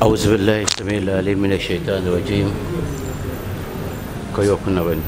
أعوذ بالله السميع العليم من الشيطان الرجيم كيو كنا بني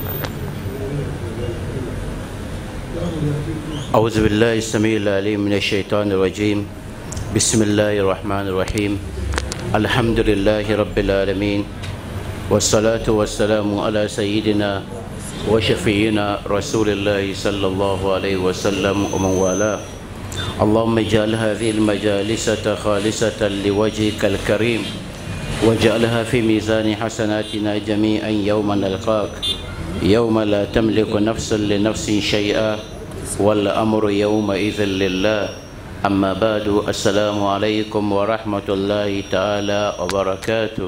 أعوذ بالله السميع العليم من الشيطان الرجيم بسم الله الرحمن الرحيم الحمد لله رب العالمين والصلاة والسلام على سيدنا وشفينا رسول الله صلى الله عليه وسلم ومن والاه اللهم اجعل هذه المجالس خالصة لوجهك الكريم واجعلها في ميزان حسناتنا جميعا يوم نلقاك يوم لا تملك نفس لنفس شيئا والأمر يومئذ لله أما بعد السلام عليكم ورحمة الله تعالى وبركاته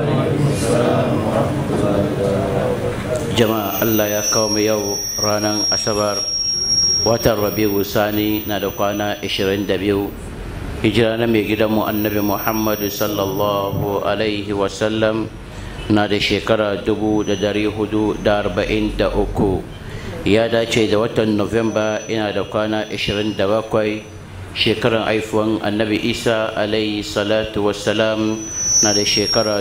جماعة الله يا قوم يو رانا أسبار watan rabiu sani na da kwana 22 hijira na mai gidanmu annabi muhammadu sallallahu alaihi wasallam na da shekara 443 ya dace da watan novemba ina da kwana 27 shekaran haifuwan annabi isa alaihi salatu wasalam na da shekara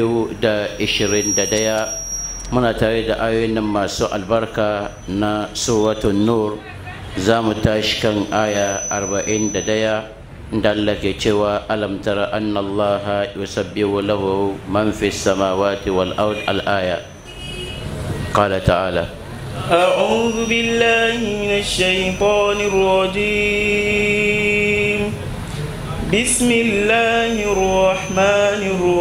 2021 muna tare da ayoyin nan masu albarka na suratun nur za mu tashi kan aya arba'in da daya da Allah ke cewa alam tara anna Allah yusabbihu lahu man fi samawati wal ard al aya qala ta'ala أعوذ بالله من الشيطان الرجيم بسم الله الرحمن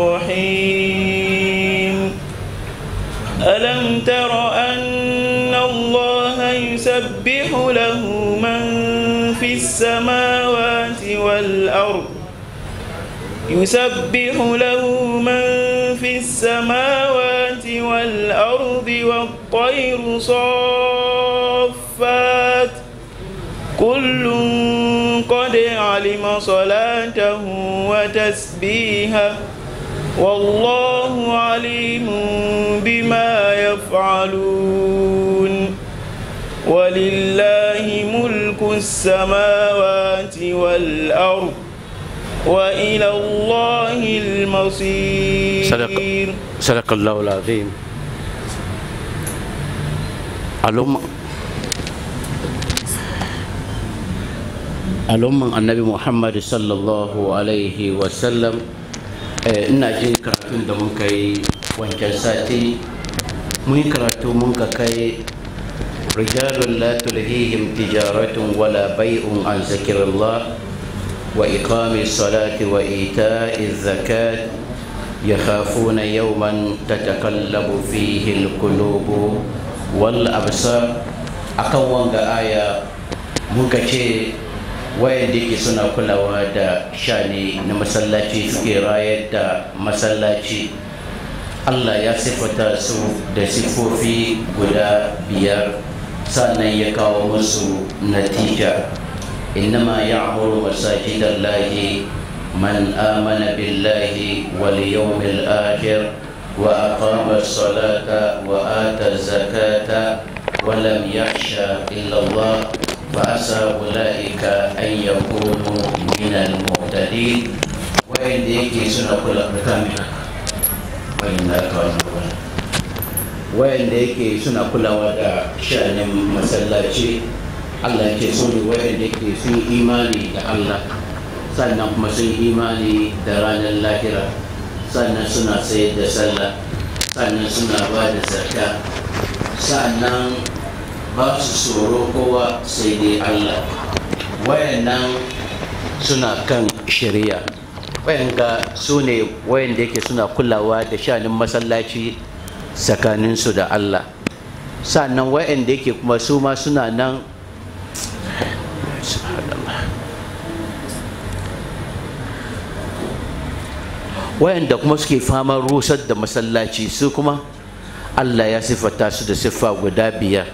الرحيم ألم تر أن الله يسبح له من في السماوات والأرض يسبح له من في السماوات والأرض والطير صافات كل قد علم صلاته وتسبيحه والله عليم بما يفعلون ولله ملك السماوات والأرض وإلى الله المصير صدق صدق الله العظيم al'umma al'umman annabi muhammad sallallahu alaihi wasallam ina jin karatun da mun kai wancan sati mun yi karatu mun ka kai rijalun la tulhihim tijaratun wala bai'un an zikirillah wa iqami salati wa ita'i zakat yakhafuna yawman tatakallabu fihi alqulubu wal absar akan wanga aya muka ce wayanda ke suna kulawa da shani na masallaci suke rayar da masallaci allah ya siffata su da siffofi guda biyar sannan ya kawo musu natija innama ya'muru masajidallahi man amana billahi wal yawmil akhir wa aqama as-salata wa ata az-zakata wa lam yakhsha illa Allah فعسى أولئك أن يكونوا من المهتدين وإن يكي سنة كل كاملة وإن ذاك وإن يكي سنة كل ودا شأن مسلاتي Allah ke so ne wayanda ke sun imani da Allah sannan kuma sun imani da ranar lahira sannan suna sayar da sallah sannan suna ba da zakka sannan ba su tsoro kowa sai dai Allah wayannan suna kan shari'a wayanga su ne wayanda yake suna kulawa da shanin masallaci tsakaninsu da Allah sannan wayanda yake kuma su ma suna nan wayanda kuma suke faman rusar da masallaci su kuma Allah ya siffata su da siffa guda biyar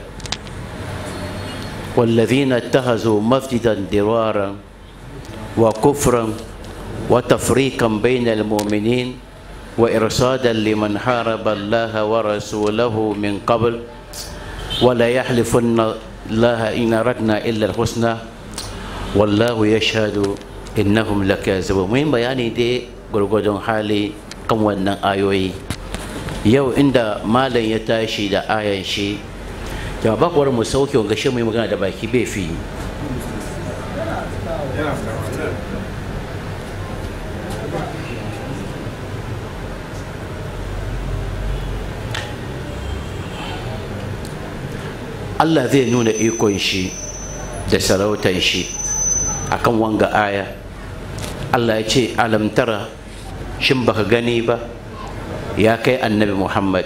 والذين اتخذوا مسجدا درارا وكفرا وتفريقا بين المؤمنين وإرصادا لمن حارب الله ورسوله من قبل ولا يحلفن الله إن أردنا إلا الحسنى والله يشهد إنهم لكاذبون مهم بياني دي gwargwadon hali kan wannan ayoyi yau inda malam ya tashi da ayan shi jama'a bakwar mu sauke wanga shi mai magana da baki bai fi Allah zai nuna ikon shi da sarautan shi akan wanga aya Allah ya ce alamtara shin baka gani ba ya kai annabi Muhammad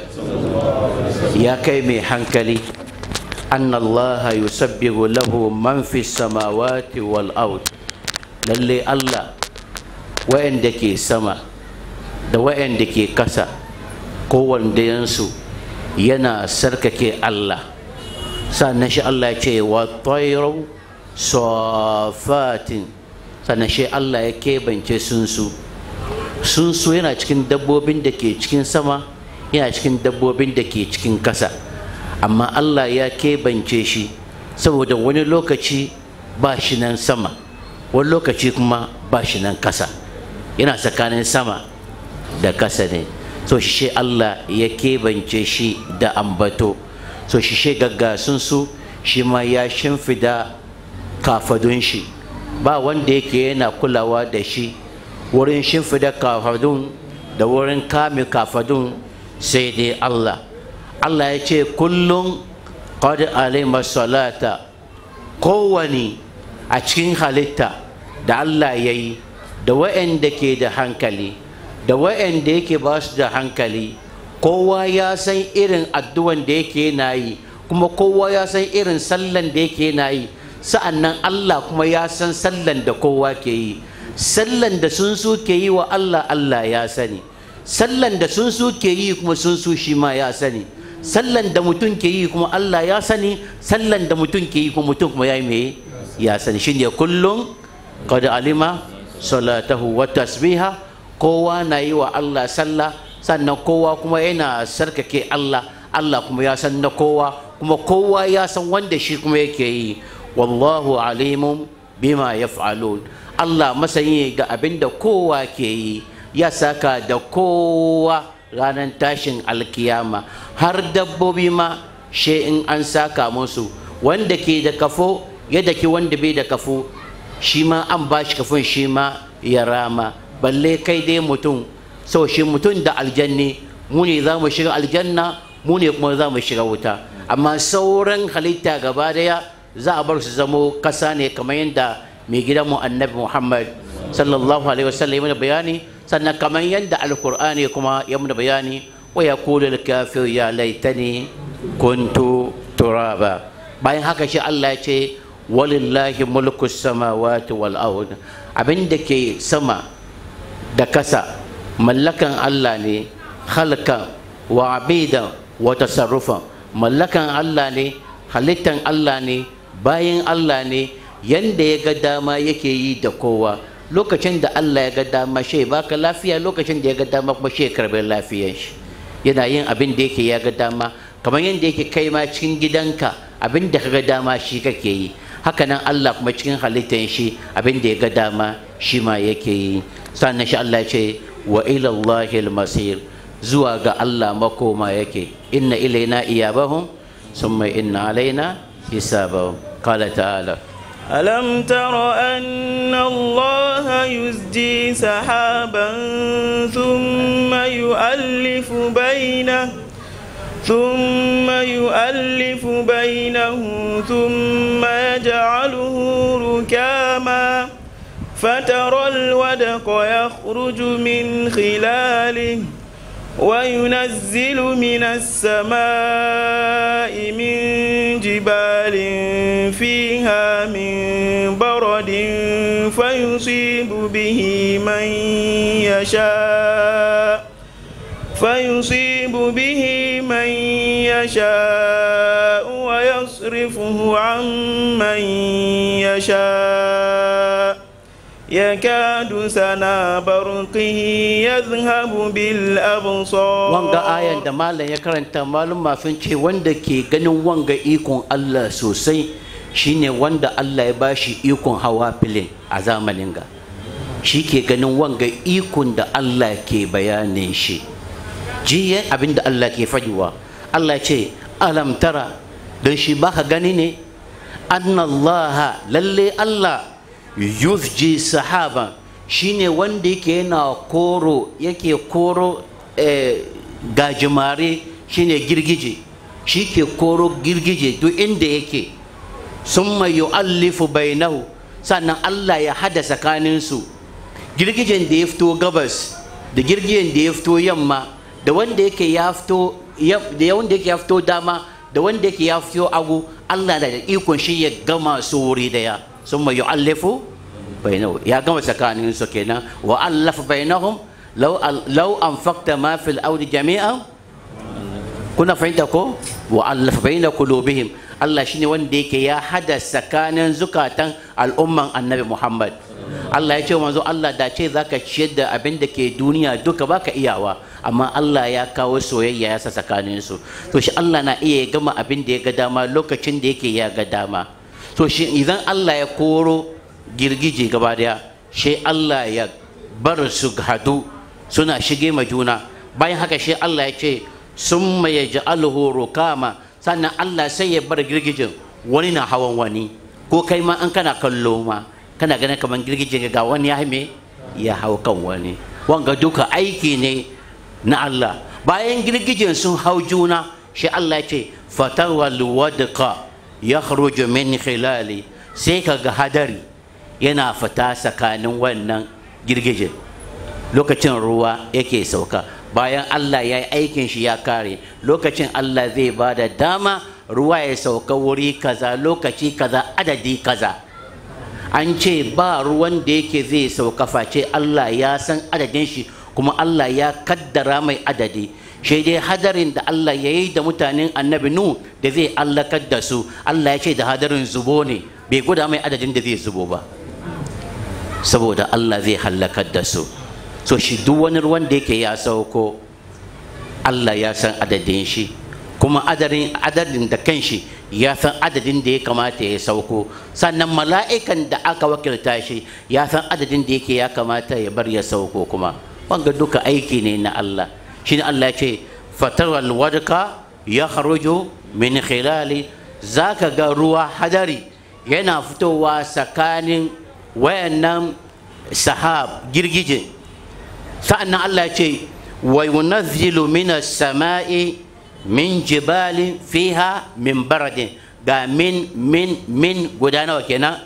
ya kai mai hankali أن الله يسبح له من في السماوات والأرض lalle Allah wa'anda ke sama da wa'anda ke kasa kowandayensu yana sarkake Allah sannan shi Allah ya ce wa tayru safatin sannan shi Allah ya kebance sunsu sunsu yana cikin dabbobin da ke cikin sama yana cikin dabbobin da ke cikin kasa amma Allah ya keɓance shi saboda wani lokaci ba shi nan sama wani lokaci kuma ba shi nan kasa yana tsakanin sama da kasa ne so shi Allah ya keɓance shi da ambato so shi she gaggasun su shi ma ya shimfida kafadun shi ba wanda yake yana kulawa da shi wurin shimfida kafadun da wurin kame kafadun sai dai Allah Allah ya ce kullum qad alima salata kowane a cikin halitta da Allah ya yi da wa'anda ke da hankali da wa'anda yake ba su da hankali kowa ya san irin addu'an da yake na yi kuma kowa ya san irin sallan da yake na yi sa'annan Allah kuma ya san sallan da kowa ke yi sallan da sun su ke yi wa Allah Allah ya sani sallan da sun su ke yi kuma sun su shi ma ya sani sallan da mutum ke yi kuma Allah ya sani sallan da mutum ke yi kuma mutum kuma ya yi me ya sani shine kullum qad alima salatahu wa tasbiha kowa na yi wa Allah sallah sannan kowa kuma yana sarkake Allah Allah kuma ya san na kowa kuma kowa ya san wanda shi kuma yake yi wallahu alimun bima yaf'alun Allah masani ga abin da kowa ke yi ya saka da kowa ranar tashin alkiyama har dabbobi ma she in an saka musu wanda ke da kafo ya daki wanda bai da kafo shi ma an ba shi kafin shi ma ya rama balle kai dai mutum sau shi mutum da aljanni mu ne za mu shiga aljanna mu ne kuma za mu shiga wuta amma sauran halitta gaba daya za a bar su zamo kasa ne kamar yadda mai gidanmu annabi muhammad sallallahu alaihi wasallam ya bayani sannan kamar yadda alkur'ani kuma ya mana bayani wa ya kula kafir ya laitani kuntu turaba bayan haka shi Allah ya ce walillahi mulku samawati wal ard abin da ke sama da kasa mallakan Allah ne halkan wa abidan wa tasarrufan mallakan Allah ne halittan Allah ne bayan Allah ne yanda ya ga dama yake yi da kowa lokacin da Allah ya ga dama shi baka lafiya lokacin da ya ga dama kuma shi ya karbi lafiyar shi yana yin abin da yake ya ga dama kamar yadda yake kai ma cikin gidanka abin da ka ga dama shi kake yi hakanan Allah kuma cikin halittar shi abin da ya ga dama shi ma yake yi sannan shi Allah ce wa ila Allahil masir zuwa ga Allah makoma yake inna ilaina iyabahum summa inna alaina hisabahum qala ta'ala ألم تر أن الله يزجي سحابا ثم يؤلف بينه ثم يؤلف بينه ثم يجعله ركاما فترى الودق يخرج من خلاله وينزل من السماء من جبال فيها من برد فيصيب به من يشاء فيصيب به من يشاء ويصرفه عن من يشاء يكاد سنا برقه يذهب بالأبصار wanga ayan da malam ya karanta malum sun ce wanda ke ganin wanga ikon Allah sosai shine wanda Allah ya bashi ikon hawa filin a zamanin ga shi ke ganin wanga ikon da Allah ke bayanin shi jiya abin da Allah ke faɗiwa Allah ce alam tara don shi baka gani ne annallaha lalle Allah yuzji sahaba shine wanda yake yana koro yake koro gajimare shine girgije shi ke koro girgije duk inda yake summa yu'allifu bainahu sannan Allah ya hada tsakaninsu girgijen da ya fito gabas da girgijen da ya fito yamma da wanda yake ya fito da wanda yake ya fito dama da wanda yake ya fito agu Allah da ikon shi ya gama su wuri daya summa yu'allifu bainahu ya gama tsakaninsu kenan wa allafa bainahum law law anfaqta ma fil ardi jami'an kuna fahimta ko wa allafa baina qulubihim Allah shine wanda yake ya hada tsakanin zukatan al'umman annabi Muhammad Allah ya ce manzo Allah da ce zaka ciyar da abin da ke duniya duka baka iyawa amma Allah ya kawo soyayya ya sa tsakanin su to shi Allah na iya gama abin da ya ga dama lokacin da yake ya ga dama to shi idan Allah ya koro girgije gaba daya shi Allah ya bar su hadu suna shige ma juna bayan haka shi Allah ya ce summa yaj'aluhu rukama sannan Allah sai ya bar girgijin wani na hawan wani ko kai ma an kana kallo ma kana ganin kamar girgijin ga wani ya me ya hau kan wani wanga duka aiki ne na Allah bayan girgijin sun hau juna shi Allah ce fatawal wadqa yakhruju min khilali sai kaga hadari yana fita tsakanin wannan girgijin lokacin ruwa yake sauka bayan Allah ya yi aikin shi ya kare lokacin Allah zai ba da dama ruwa ya sauka wuri kaza lokaci kaza adadi kaza an ce ba ruwan da yake zai sauka face Allah ya san adadin shi kuma Allah ya kaddara mai adadi shi dai hadarin da Allah ya yi da mutanen annabi nu da zai allakar da su Allah ya ce da hadarin zubo ne bai gwada mai adadin da zai zubo ba saboda Allah zai hallakar da su so shi duk wani ruwan da yake ya sauko Allah ya san adadin shi kuma adadin adadin da kanshi ya san adadin da ya kamata ya sauko sannan mala'ikan da aka wakilta shi ya san adadin da yake ya kamata ya bar ya sauko kuma wanga duka aiki ne na Allah shine Allah ya ce fataral wadka ya kharuju min khilali zaka ga ruwa hadari yana fitowa tsakanin wayannan sahab girgije sa'annan Allah ya ce wa yunazzilu minas sama'i min jibalin fiha min baradin ga min min min guda nawa kenan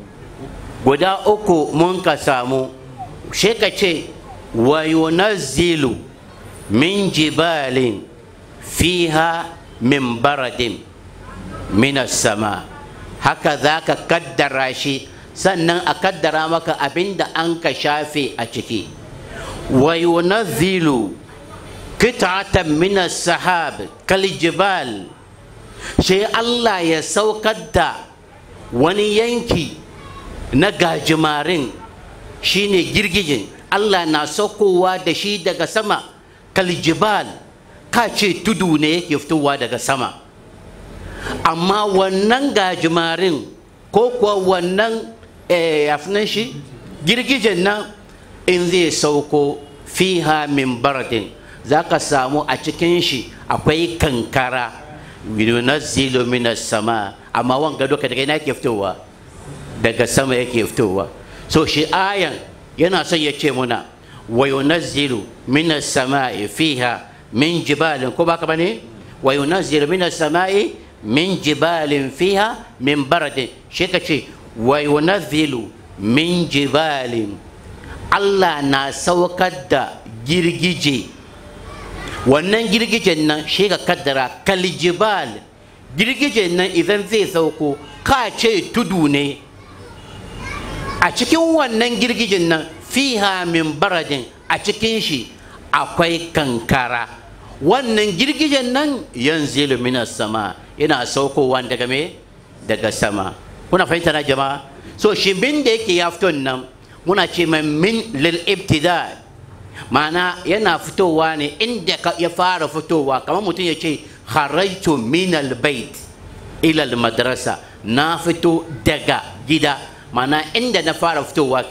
guda uku mun ka samu shi ka ce wa yunazzilu min jibalin fiha min baradin minas sama haka za ka kaddara shi sannan a kaddara maka abinda an ka shafe a ciki wa yunazzilu qit'atan min as-sahab kal jibal sai Allah ya saukar da wani yanki na gajimarin shine girgijin Allah na saukowa da shi daga sama kal jibal ka ce tudu ne yake fitowa daga sama amma wannan gajimarin ko kuwa wannan yafinan shi girgijen nan in zai sauko fiha min baradin za ka samu a cikin shi akwai kankara yunazzilu minas sama amma wanga duka daga ina yake fitowa daga sama yake fitowa so shi ayan yana son ya ce muna wa yunazzilu minas sama'i fiha min jibalin ko baka bane wa yunazzilu minas sama'i min jibalin fiha min baradin shi ka ce wa yunazzilu min jibalin Allah na saukar da girgije wannan girgijen nan shi ka kaddara kalijibal girgijen nan idan zai sauko ka ce tudu ne a cikin wannan girgijen nan fiha min baradin a cikin shi akwai kankara wannan girgijen nan yanzu minas sama yana saukowa daga me daga sama kuna fahimta na jama'a so shi bin da yake ya fito nan muna ce mai min lil ibtida ma'ana yana fitowa ne inda ya fara fitowa kamar mutum ya ce kharaitu min al bait ila al madrasa na fito daga gida ma'ana inda na fara fitowa kenan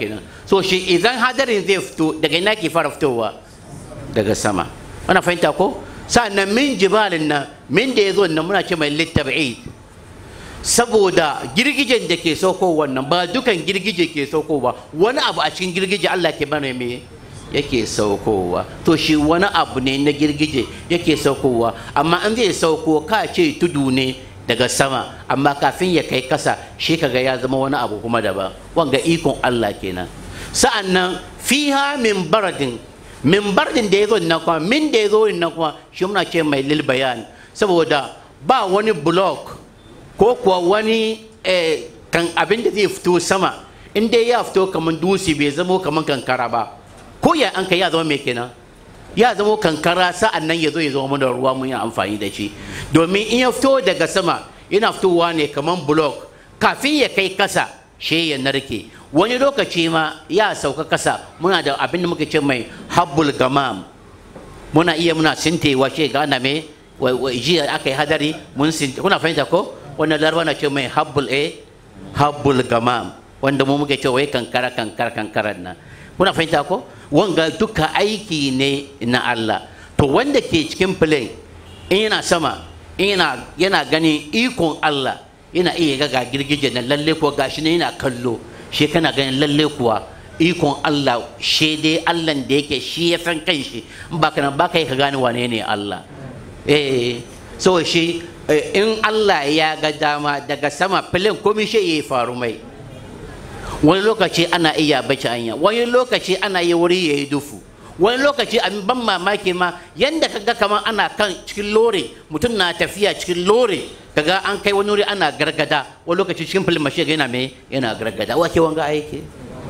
so shi idan hadarin zai fito daga ina ke fara fitowa daga sama ana fahimta ko sa'annan min jibalin nan min da ya zo nan muna ce mai littab'id saboda girgijen da ke sauko wannan ba dukan girgije ke saukowa wani abu a cikin girgije Allah ke mana me yake saukowa to shi wani abu ne na girgije yake saukowa amma an zai sauko ka ce tudu ne daga sama amma kafin ya kai kasa shi kaga ya zama wani abu kuma daban wanga ikon Allah kenan sa'annan fiha min baradin min baradin da ya zo nan kuma min da ya zo nan kuma shi muna ce mai lil bayan saboda ba wani block ko kuwa wani kan abin da zai fito sama in dai ya fito kamar dutse bai zamo kamar kankara ba ko ya an kai ya zama mai kenan ya zama kankara sa'an nan ya zo ya zama mana ruwa mun yi amfani da shi domin in ya fito daga sama yana fitowa ne kamar block kafin ya kai kasa shi ya narke wani lokaci ma ya sauka kasa muna da abin da muka ce mai habbul gamam muna iya muna sintewa shi gana mai jiya aka yi hadari mun sinte kuna fahimta ko wannan larba na ce mai habbul a habbul gamam wanda mu muke cewa kankara kankara kankaran nan kuna fahimta ko wanga duka aiki ne na Allah to wanda ke cikin plane in yana sama in yana yana ganin ikon Allah yana iya ga girgije na lalle ko gashi ne yana kallo shi kana ganin lalle kuwa ikon Allah shi dai Allah da yake shi ya san kanshi in ba kana ba kai ka gane wane ne Allah eh so shi in Allah ya ga dama daga sama filin komai shi ya faru mai wani lokaci ana iya bace anya wani lokaci ana yi wuri ya yi dufu wani lokaci a ban mamaki ma yanda kaga kamar ana kan cikin lore mutum na tafiya cikin lore kaga an kai wani wuri ana gargada wani lokaci cikin filin mashi yana mai yana gargada wake wanga aiki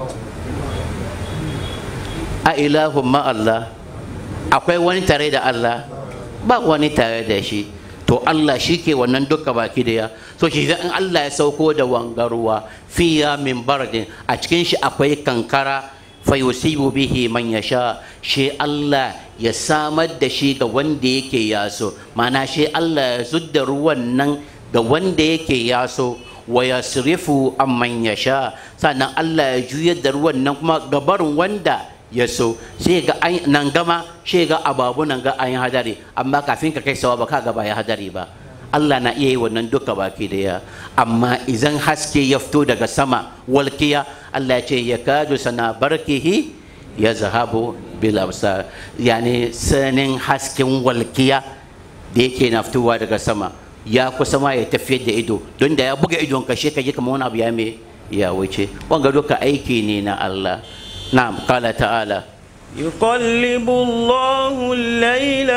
a ilahun ma Allah akwai wani tare da Allah ba wani tare da shi to Allah shi ke wannan duka baki daya so shi in Allah ya sauko da wangaruwa fiya min bardin a cikin shi akwai kankara fa yusibu bihi man yasha shi Allah ya samar da shi ga wanda yake yaso mana shi Allah ya zudda ruwan nan ga wanda yake yaso wa yasrifu amman yasha sannan Allah ya juyar da ruwan nan kuma gabarin wanda ya so sai ga nan gama sai ga ababu nan ga an hadari amma kafin ka kai sawa ba ka ga ba ya hadari ba Allah na iya yi wannan duka baki daya amma idan haske ya fito daga sama walkiya Allah ya ce ya kadu sana barkihi ya zahabu bil absar yani sanin hasken walkiya da yake na fitowa daga sama ya kusa ma ya tafiyar da ido don da ya buga idon ka shi ka ji kamar wani abu ya me ya wuce wanga duka aiki ne na Allah نعم قال تعالى يقلب الله الليل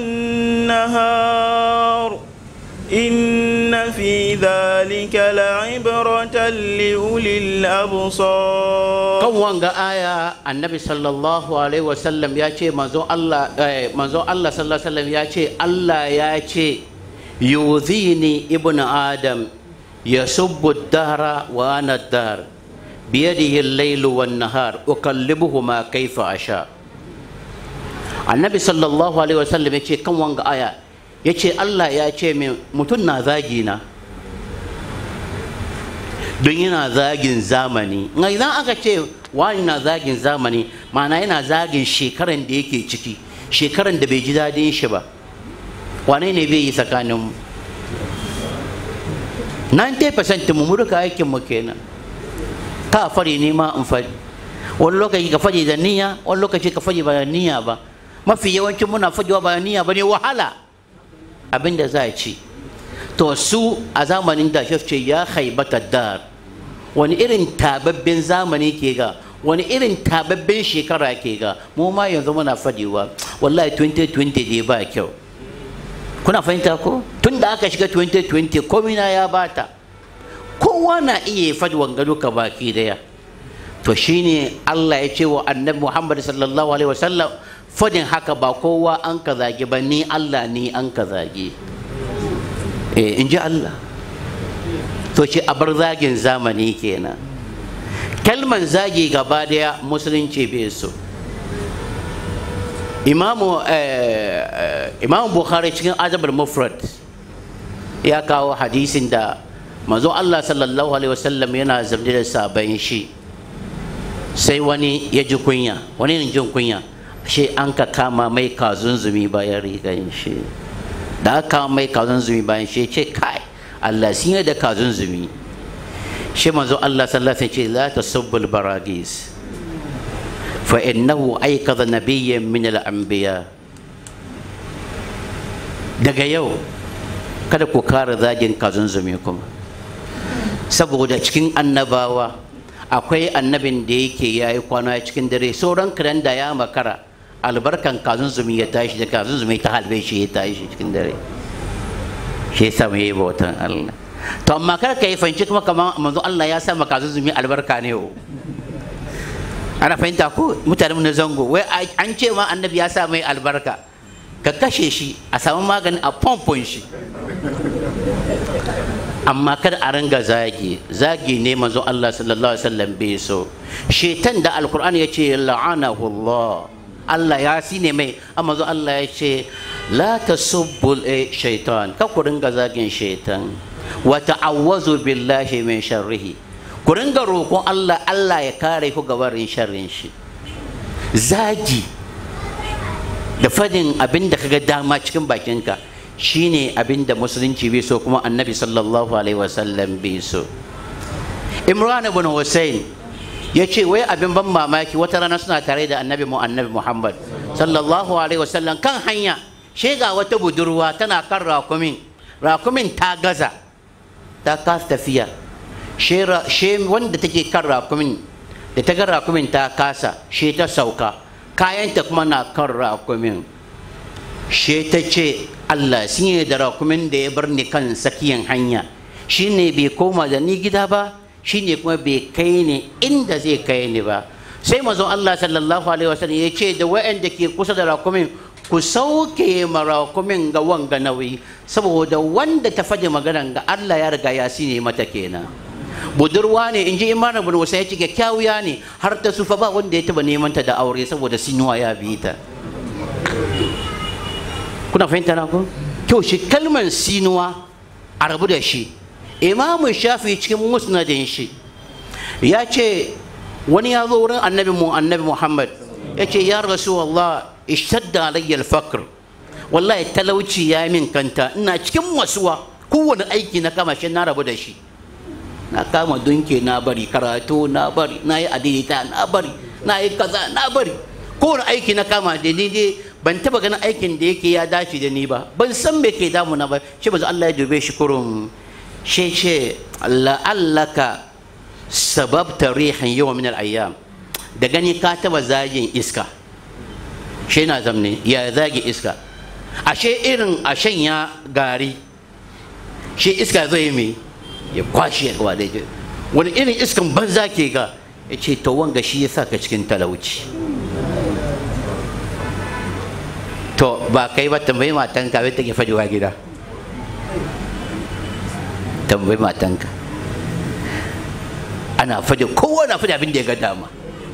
والنهار إن في ذلك لعبرة لأولي الأبصار kan wanga aya annabi sallallahu alaihi wasallam ya ce manzo Allah manzo Allah sallallahu alaihi wasallam ya ce Allah ya ce yuzini ibnu adam yasubbu ad-dahra wa ana ad-dahr biyadihi al-layl wan-nahar uqallibuhuma kayfa asha annabi sallallahu alaihi wasallam ya ce kan wanga aya ya ce Allah ya ce min mutum na zagi na don yana zagin zamani idan aka ce wani na zagin zamani ma'ana yana zagin shekaran da yake ciki shekaran da bai ji daɗin shi ba wane ne bai yi tsakanin mu 90% mu muruka aikin mu kenan ka fari ne ma in fari wani lokaci ka fari da niyya wani lokaci ka fari ba da niyya ba mafi yawancin muna fajiwa ba da niyya ba ne wahala abin da za a ci to su a zamanin da shi ce ya haibata dar wani irin tababben zamani ke ga wani irin tababben shekara ke ga mu ma yanzu muna fadiwa wallahi 2020 dai ba kyau kuna fahimta ko tun da aka shiga 2020 komina ya bata kowa na iya fadi wangado ka baki daya to shine Allah ya ce wa annabi Muhammad sallallahu alaihi wasallam fadin haka ba kowa an ka zage ba ni Allah ni an ka zage eh in ji Allah to ce a bar zagin zamani kenan kalman zagi gaba daya musulunci bai so imamu imamu bukhari cikin azabar mufrad ya kawo hadisin da manzo Allah sallallahu alaihi wasallam yana zamne da sabon shi sai wani ya ji kunya wani ne jin kunya shi an ka kama mai kazunzumi bayan rigan shi da aka kama mai kazunzumi bayan shi ce kai Allah sun yi da kazunzumi shi manzo Allah sallallahu alaihi ce la tasubbul baragis fa innahu aikadha nabiyyan min al-anbiya daga yau kada ku kara zagin kazunzumi kuma saboda cikin annabawa akwai annabin da yake ya yi kwana cikin dare sauran kiran da ya makara albarkan kazunzumi ya tashi da kazunzumi ta halbe shi ya tashi cikin dare shi yasa mu yi bautan Allah to amma kar ka yi fanci kuma kamar manzo Allah ya sa maka kazunzumi albarka ne o ana fahimta ko mutane na zango wai an ce ma annabi ya sa mai albarka ka kashe shi a samu magani a pompon shi amma kada a ringa zagi zagi ne manzo Allah sallallahu alaihi wasallam bai so shetan da alkur'ani ya ce la'anahu Allah Allah ya sine mai amma manzo Allah ya ce la tasubbu shaitan ka ku ringa zagin shaitan wa ta'awwazu billahi min sharrihi ku ringa roƙon Allah Allah ya kare ku ga barin sharrin shi zagi da fadin abin da kaga dama cikin bakinka shine abin da musulunci bai so kuma annabi sallallahu alaihi wasallam bai so imran ibn hussein ya ce wai abin ban mamaki wata rana suna tare da annabi mu annabi muhammad sallallahu alaihi wasallam kan hanya she ga wata budurwa tana kan rakumin rakumin ta gaza ta kasa tafiya she wanda take kan rakumin da ta ga rakumin ta kasa she ta sauka kayanta kuma na kan rakumin she ta ce Allah sun yi da rakumin da ya bar ni kan sakiyan hanya shi ne bai koma da ni gida ba shi ne kuma bai kai ni inda zai kai ni ba sai mazan Allah sallallahu alaihi wasallam ya ce da wa'anda ke kusa da rakumin ku sauke ma rakumin ga wanga nauyi saboda wanda ta faɗi maganan ga Allah ya riga ya sine mata kenan budurwa ne in ji imanu bin wasa ya ce kyakkyawiya ne har ta sufa ba wanda ya taba neman ta da aure saboda sinuwa ya bi ta kuna fahimta na ku kyau shi kalmar sinuwa a rabu da shi imamu shafi cikin musnadin shi ya ce wani ya zo wurin annabi mu annabi muhammad ya ce ya rasu Allah ishtadda alayya al-faqr wallahi talauci ya min kanta ina cikin wasuwa kowane aiki na kama shi na rabu da shi na kama dunke na bari karatu na bari na yi adidita na bari na yi kaza na bari kowane aiki na kama da ni dai ban taba ganin aikin da yake ya dace da ni ba ban san me ke damu na ba shi ba Allah ya dube shi kurum shi ce la'allaka sababta rihan yawa min al-ayyam da gani ka taba zagin iska shi na zamne ya zagi iska ashe irin ashen ya gari shi iska zai mai ya kwashe ya gaba da wani irin iskan banza ke ga ya ce to wanga shi ya sa ka cikin talauci to ba kai ba tambayi matanka bai take fajewa gida tambayi matanka ana faje kowa na faje abin da ya ga dama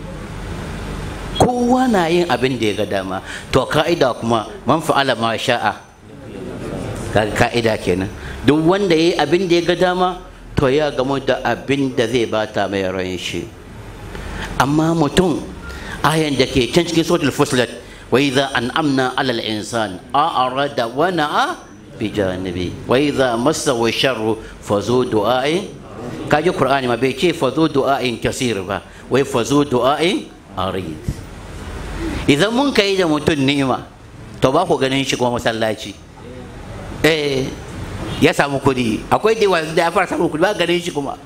kowa na yin abin da ya ga dama to ka'ida kuma man fa'ala ma sha'a kaga ka'ida kenan duk wanda ya yi abin da ya ga dama to ya gamu da abin da zai bata mai ran shi amma mutum ayan da ke can cikin suratul fusilat wa idza an'amna 'ala al-insan a'rada wa na'a bi janibi wa idza massahu sharru fazu du'a'i kaji qur'ani ma bai ce fazu du'a'in kasir ba wai fazu du'a'in arid idan mun kai da mutum ni'ima to ba ku ganin shi kuma masallaci eh ya samu kudi akwai da yawa da ya fara samun kudi ba ganin shi kuma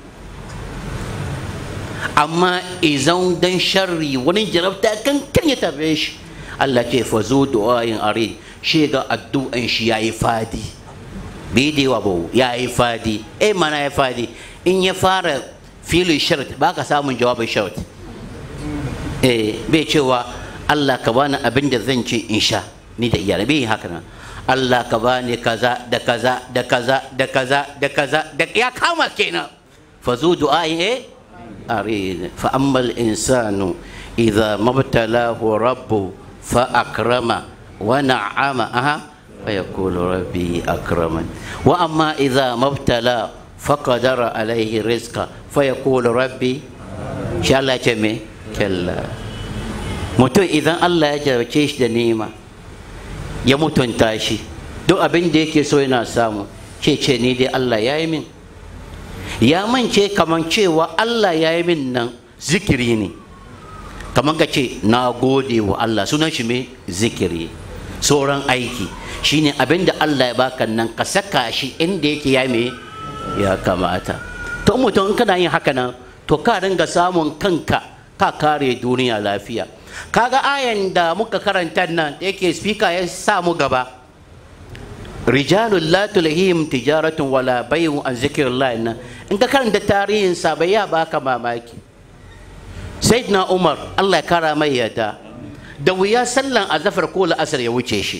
amma izan dan sharri wani jarabta kan kan ya tabe shi Allah ce fa zo du'ayin are shi ga addu'an shi yayi fadi bai da yawa ba yayi fadi eh mana ya fadi in ya fara filin shart ba ka samun jawabin shart eh bai cewa Allah ka bani abin da zan ce in sha ni da iyalai bai haka nan Allah ka bani kaza da kaza da kaza da kaza da kaza da ya kama kenan fa zu du'a'i eh arid fa ammal insanu idza mabtalahu rabbu fa akrama wa na'ama aha fa yaqulu rabbi akraman wa amma idza mabtala fa qadara alayhi rizqa fa yaqulu rabbi sha Allah ce me kalla mutum idan Allah ya jarabce shi da nema ya mutunta shi duk abin da yake so yana samu ce ce ni dai Allah ya yi min ya mance kaman cewa Allah ya yi min nan zikiri ne kaman ka ce na gode wa Allah sunan shi me zikiri sauran aiki shine abin da Allah ya baka nan ka saka shi inda yake ya me ya kamata to mutum in kana yin haka nan to ka ringa samun kanka ka kare duniya lafiya kaga ayan da muka karanta nan da yake speaker ya sa mu gaba rijalun la tulhihim tijaratun wala bay'un an zikrillah nan in ka karanta tarihin sa bai ya baka mamaki sayyidina umar Allah ya kara mai yadda da wuya sallan azafar ko la'asar ya wuce shi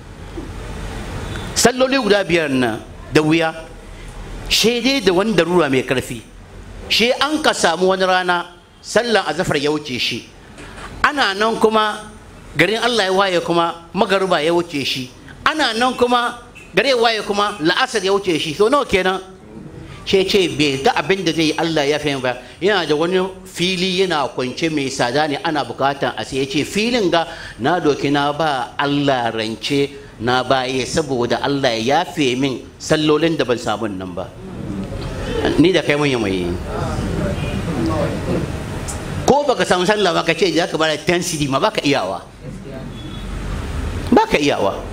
salloli guda biyar nan da wuya dai da wani darura mai karfi shi an ka samu wani rana sallan azafar ya wuce shi ana nan kuma garin Allah ya waye kuma magaruba ya wuce shi ana nan kuma gare ya waye kuma la'asar ya wuce shi so nawa kenan ce ce bai ga abin da zai yi Allah ya fahimta ba yana da wani fili yana kwance mai sada ne ana bukatan a sai ya ce filin ga na doki na ba Allah rance na baye saboda Allah ya yafe min sallolin da ban samu nan ba ni da kai mun yi mai ko baka samu sallah ba ka ce za ka bada 10 cd ma baka iyawa baka iyawa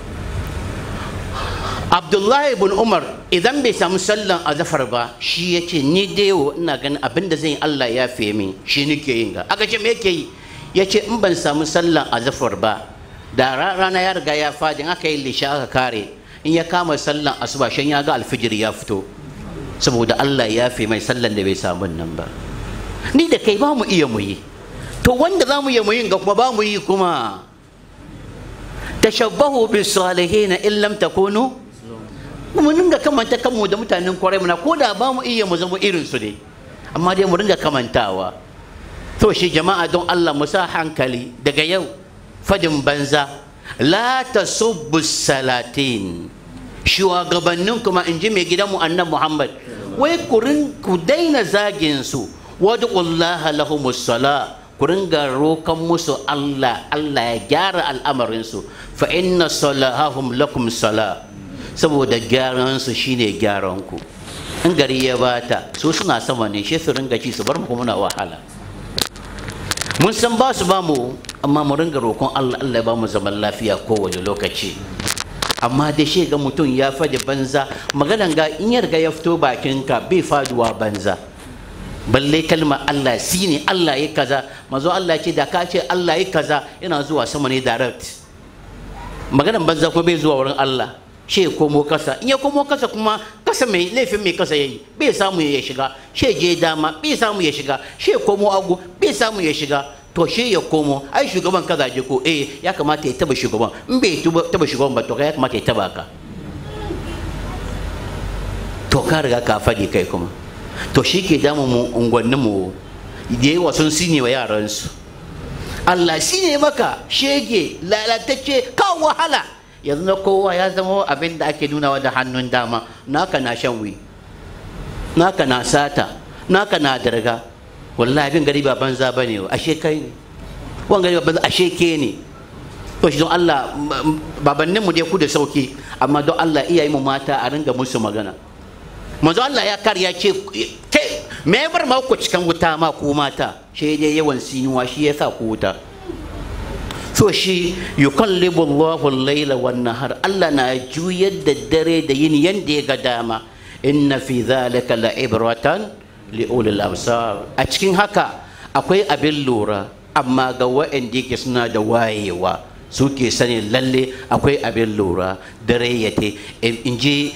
abdullahi ibn umar idan bai samu sallan azafar ba shi ya ce ni dai ina ganin abin da zan yi allah ya fiye min shi nake yin ga aka ce me yake yi ya ce in ban samu sallan azafar ba da rana ya riga ya fadi aka yi lisha aka kare in ya kama sallan asuba shan ya ga alfijir ya fito saboda allah ya fi mai sallan da bai samu nan ba ni da kai ba mu iya mu yi to wanda za mu iya mu yin ga kuma ba mu yi kuma tashabbahu bis salihin in lam takunu mu dinga kamanta kanmu da mutanen kwarai muna ko da ba mu iya mu zama irin su ne amma dai mu dinga kamantawa to shi jama'a don Allah mu sa hankali daga yau fadin banza la tasubbu salatin shugabannin kuma in ji mai gidanmu annan Muhammad wai ku daina zagin su wad'ullaha lahumus sala ku ringa rokan musu Allah Allah ya gyara al'amarinsu fa inna salahahum lakum sala saboda gyaran su shine gyaran ku in gari ya bata su suna sama ne shi su ringa ci su bar mu muna wahala mun san ba su ba mu amma mu ringa roƙon Allah Allah ya ba mu zaman lafiya kowane lokaci amma da shi ga mutum ya faɗi banza maganan ga in ya riga ya fito bakinka bai faduwa banza balle kalma Allah shi ne Allah ya kaza mazo Allah ce da ka ce Allah ya kaza yana zuwa sama ne direct maganan banza ko bai zuwa wurin Allah she komo kasa in ya komo kasa kuma kasa mai laifin mai kasa yayi bai samu ya shiga she je dama bai samu ya shiga she komo agu bai samu ya shiga to she ya komo ai shugaban kaza je ko eh ya kamata ya taba shugaban in bai taba shugaban ba to ya kamata ya taba ka to ka riga ka faɗi kai kuma to shi ke damu mu unguwannin mu da yawa sun sine wa yaransu Allah shi ne maka shege lalatacce kawo wahala yanzu na kowa ya zama abin da ake nunawa da hannun dama naka na shan wi naka na sata naka na darga wallahi abin gari ba banza ba ne ashe kai ne wani gari ba banza ashe ke ne to shi don Allah babannin mu dai ku da sauki amma don Allah iyaye mu mata a ringa musu magana manzo Allah ya kar ya ce ke me ya bar ma ku cikin wuta ma ku mata shi dai yawan sinuwa shi yasa ku wuta so shi yukallibu Allahu al-laila wan nahar Allah na juyar da dare da yini yanda ya ga dama inna fi dhalika la ibratan li ulil absar a cikin haka akwai abin lura amma ga waɗanda yake suna da wayewa suke sani lalle akwai abin lura dare ya te in ji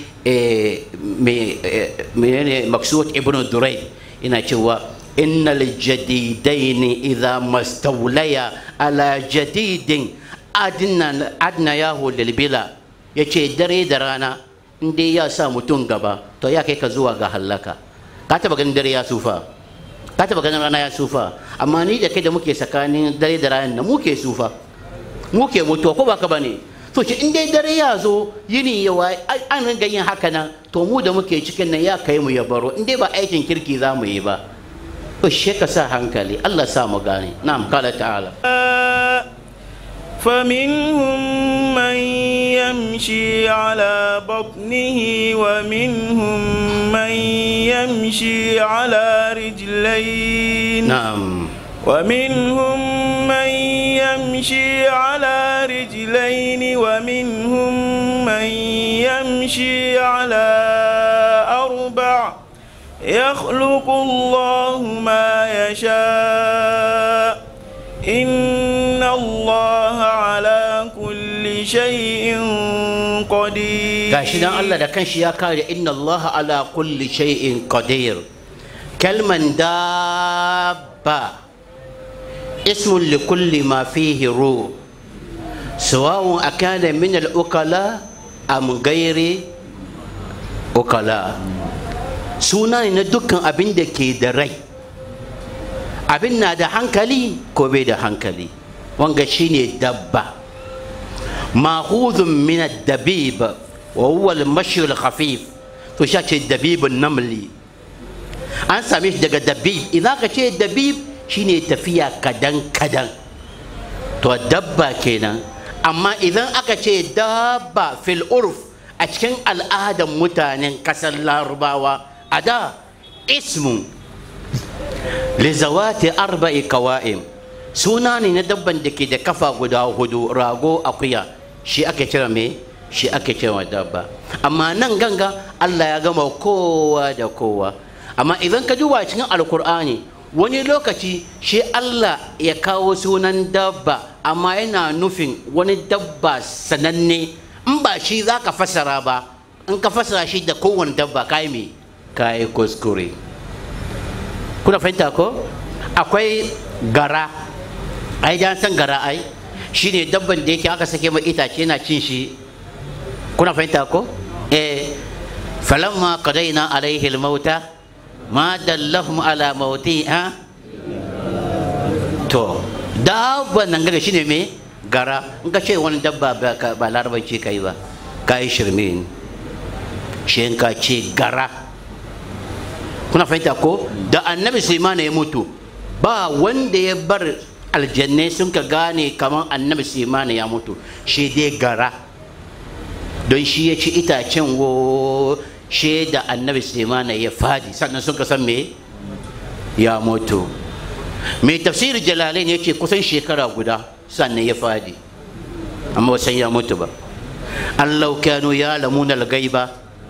menene maksud ibn durai ina cewa innal jadidaini idha mastawlaya ala jadidin adna adna yahu lilbila yace dare da rana in dai ya sa mutum gaba to ya kai ka zuwa ga hallaka ka taba ganin dare ya sufa ka taba ganin rana ya sufa amma ni da kai da muke tsakanin dare da rana muke sufa muke mutuwa ko ba ka bane to shi in dai dare ya zo yini ya waye an ringa yin haka nan to mu da muke cikin nan ya kai mu ya baro in dai ba aikin kirki za mu yi ba to she ka sa hankali Allah sa mu gane na'am kala ta'ala فمنهم من يمشي على بطنه ومنهم من يمشي على رجلين na'am ومنهم من يمشي على رجلين ومنهم من يمشي على أربع يخلق الله ما يشاء إن الله على كل شيء قدير gashi dan Allah da kanshi ya kare inna Allah ala kulli shay'in qadir kalman dabba ismun li kulli ma fihi ruh sawa'un akana min al-ukala am ghairi ukala suna ne na dukkan abin da ke da rai abin na da hankali ko bai da hankali wanga shine dabba ma'khudhun min ad-dabib wa huwa al-mashi al-khafif to shi ce dabibun namli an same shi daga dabib idan ka ce dabib shine tafiya kadan kadan to dabba kenan amma idan aka ce dabba fil urf a cikin al'adan mutanen kasar larubawa a da ismun lizawati arba'i kawa'im suna ne na dabban da ke da kafa guda hudu rago akuya shi ake kira me shi ake kira dabba amma nan ganga Allah ya gama kowa da kowa amma idan ka duba cikin alkur'ani wani lokaci shi Allah ya kawo sunan dabba amma yana nufin wani dabba sananne in ba shi za ka fasara ba in ka fasara shi da kowane dabba kai me kai kuskure kuna fahimta ko akwai gara ai dan san gara ai shine dabban da yake aka sake mai itace yana cin shi kuna fahimta ko eh falamma qadaina alaihi almauta ma dallahum ala mauti ha to dabban nan gaga shine me gara in ka ce wani dabba ba ka- ba larabanci kai ba ka yi shirme ne shi in ka ce gara kuna fahimta ko da annabi Sulaiman ya mutu ba wanda ya bar aljannai sun ka gane kamar annabi Sulaiman ya mutu shi dai gara don shi ya ci itacen wo shi da annabi Sulaiman ya fadi sannan sun ka san me ya mutu mai tafsir jalalain ya ce kusan shekara guda sannan ya fadi amma ba san ya mutu ba Allah kanu ya lamuna gaiba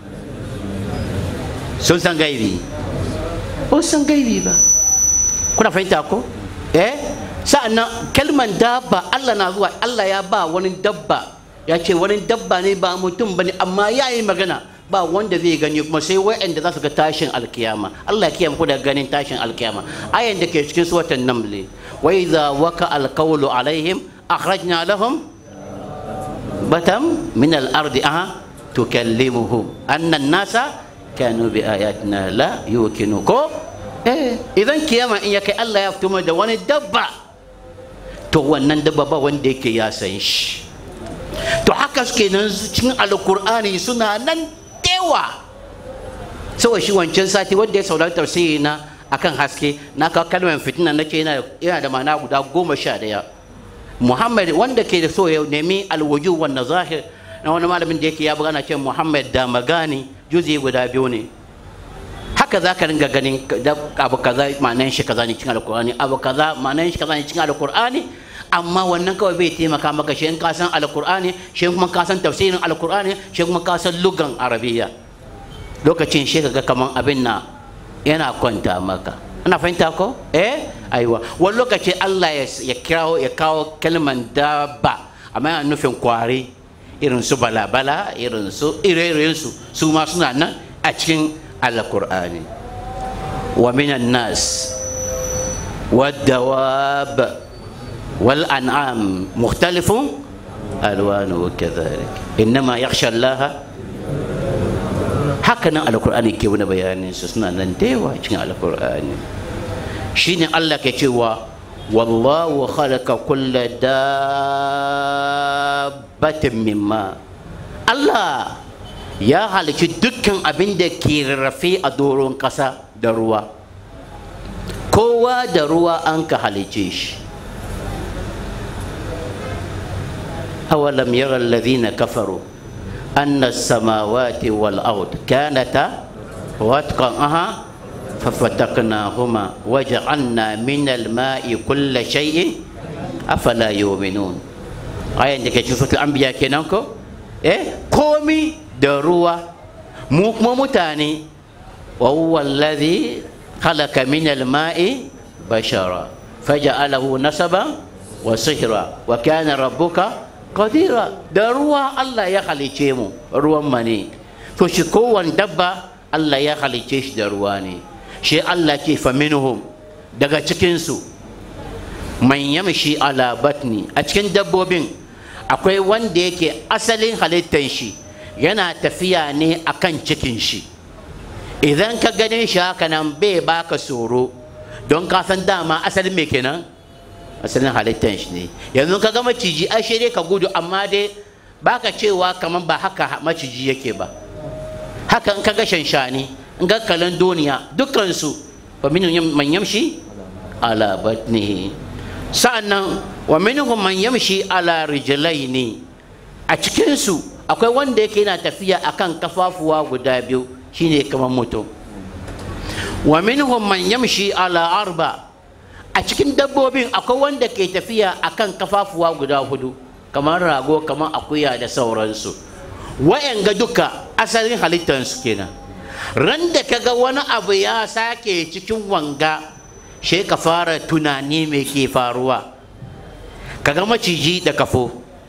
sun san gaibi ba su san gaibi ba kuna fahimta ko eh sa'annan kalman dabba Allah na zuwa Allah ya ba wani dabba ya ce wani dabba ne ba mutum bane amma ya yi magana ba wanda zai gani kuma sai wa'anda za su ga tashin alkiyama Allah ya kiyaye ku da ganin tashin alkiyama ayan da ke cikin suwatan namli wa idza waka alqawlu alaihim akhrajna lahum batam min al-ardi aha tukallimuhum anna an-nasa kanu bi ayatina la yukinu ko eh idan kiyama in ya kai Allah ya fito da wani dabba to wannan dabba ba wanda yake ya san shi to haka suke nan cikin alkur'ani suna nan dewa saboda shi wancan sati wanda ya saurari tafsiri na akan haske na kawo kalmar fitina na ce yana da ma'ana guda goma sha daya muhammad wanda ke da so ya nemi alwuju wanda zahir na wani malamin da yake ya buga ce muhammad da magani juzi guda biyu ne haka za ka ringa ganin abu kaza ma'anan shi kaza ne cikin alkur'ani abu kaza ma'anan shi kaza ne cikin alkur'ani amma wannan kawai bai taimaka maka shi in ka san alkur'ani shi kuma ka san tafsirin alkur'ani shi kuma ka san lugan arabiya lokacin shi ga kaman abin na yana kwanta maka ana fahimta ko eh aiwa wani lokaci Allah ya kirawo ya kawo kalman dabba amma yana nufin kwari irin su balabala irin su ire su su ma suna nan a cikin alkur'ani wa minan nas والدواب والأنعام مختلف ألوانه كذلك إنما يخشى الله هكذا القرآن كي wani bayanin su suna nan da yawa cikin alkur'ani shine Allah ke cewa wallahu khalaqa kulla dabbatin mimma Allah ya halici dukkan abin da ke rarrafe a doron ƙasa da ruwa kowa da ruwa an ka halice shi awalam yara alladhina kafaru anna as-samawati wal ard kanata watqan aha ففتقناهما وجعلنا من الماء كل شيء أفلا يؤمنون آية عندك شوفة الأنبياء كنانكو إيه قومي دروا موك ممتاني وهو الذي خلق من الماء بشرا فجعله نسبا وصهرا وكان ربك قديرا دروا الله يخلي شيمو روان مني فشكوا دبا الله يخلي شيش درواني shi Allah ke faminuhum daga cikinsu man yamshi ala batni a cikin dabbobin akwai wanda yake asalin halittar shi yana tafiya ne akan cikin shi idan ka gane shi haka nan bai baka tsoro don ka san dama asalin me kenan asalin halittar shi ne yanzu ka ga maciji ai dai ka gudu amma dai baka cewa kamar ba haka maciji yake ba haka in ka ga shanshani in ga kalan duniya dukkansu wa minhum man yamshi ala batnihi sa'annan wa minhum man yamshi ala rijlaini a cikin su akwai wanda yake yana tafiya akan kafafuwa guda biyu shine kamar mutum wa minhum man yamshi ala arba a cikin dabbobin akwai wanda ke tafiya akan kafafuwa guda hudu kamar rago kamar akuya da sauransu wa'yan ga duka asalin halittarsu kenan ran da ka ga wani abu ya sake cikin wanga she ka fara tunani me ke faruwa ka ga maciji da kafo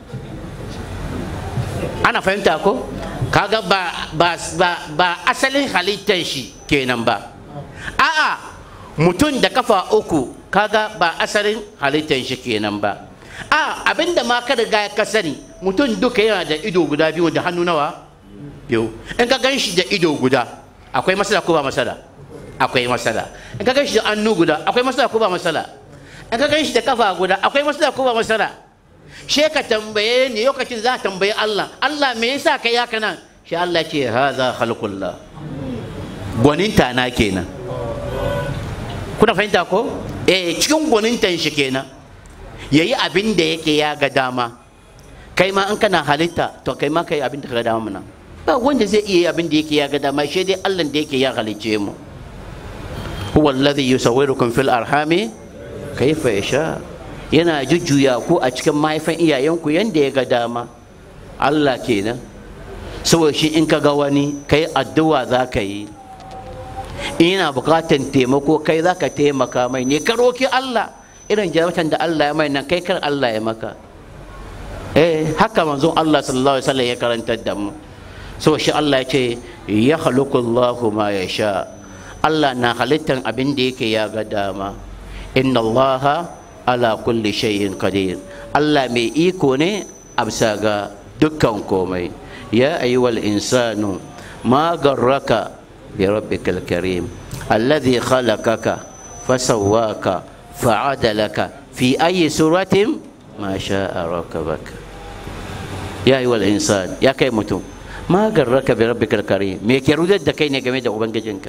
ana fahimta ko kaga ba, ba, ba, ba asalin halittar shi kenan ba a'a mutum da kafa uku kaga ba asalin halittar shi kenan ba a abinda ma ka riga ka sani mutum duka yana da ido guda biyu da hannu nawa biyu in ka gan shi da ido guda akwai masala ko ba masala akwai masala in ka gan shi da hannu guda akwai masala ko ba masala in ka gan shi da kafa guda akwai masala ko ba masala she ka tambaye ni lokacin za ka tambaye Allah Allah me yasa kai haka nan shi Allah ce haza khalqullah gwaninta na kenan kuna fahimta ko eh cikin gwanintan shi kenan yayi abin da yake ya ga dama kai ma in kana halitta to kai ma kai abin da ka ga dama mana ba wanda zai iya abin da yake ya ga dama shi dai Allah da yake ya halice mu huwa alladhi yusawwirukum fil arhami kayfa yasha yana jujjuya ku a cikin mahaifan iyayenku yanda ya ga dama Allah kenan saboda shi in ka ga wani kai addu'a za ka yi ina bukatan taimako kai za ka taimaka mai ne ka roki Allah irin jarabtan da Allah ya mai nan kai kar Allah ya maka eh haka manzon Allah sallallahu alaihi wasallam ya karantar da mu saboda shi Allah ya ce ya khaluqu Allahu ma yasha Allah na halittan abin da yake ya ga dama inna Allaha ala kulli shay'in qadir Allah mai iko ne a bisa ga dukkan komai ya ayyuhal insanu ma garraka bi rabbikal karim alladhi khalaqaka fasawwaka fa'adalaka fi ayi suratin ma sha'a rakabaka ya ayyuhal insan ya kai mutum ma garraka bi rabbikal karim me ke rudar da kai ne game da ubangijinka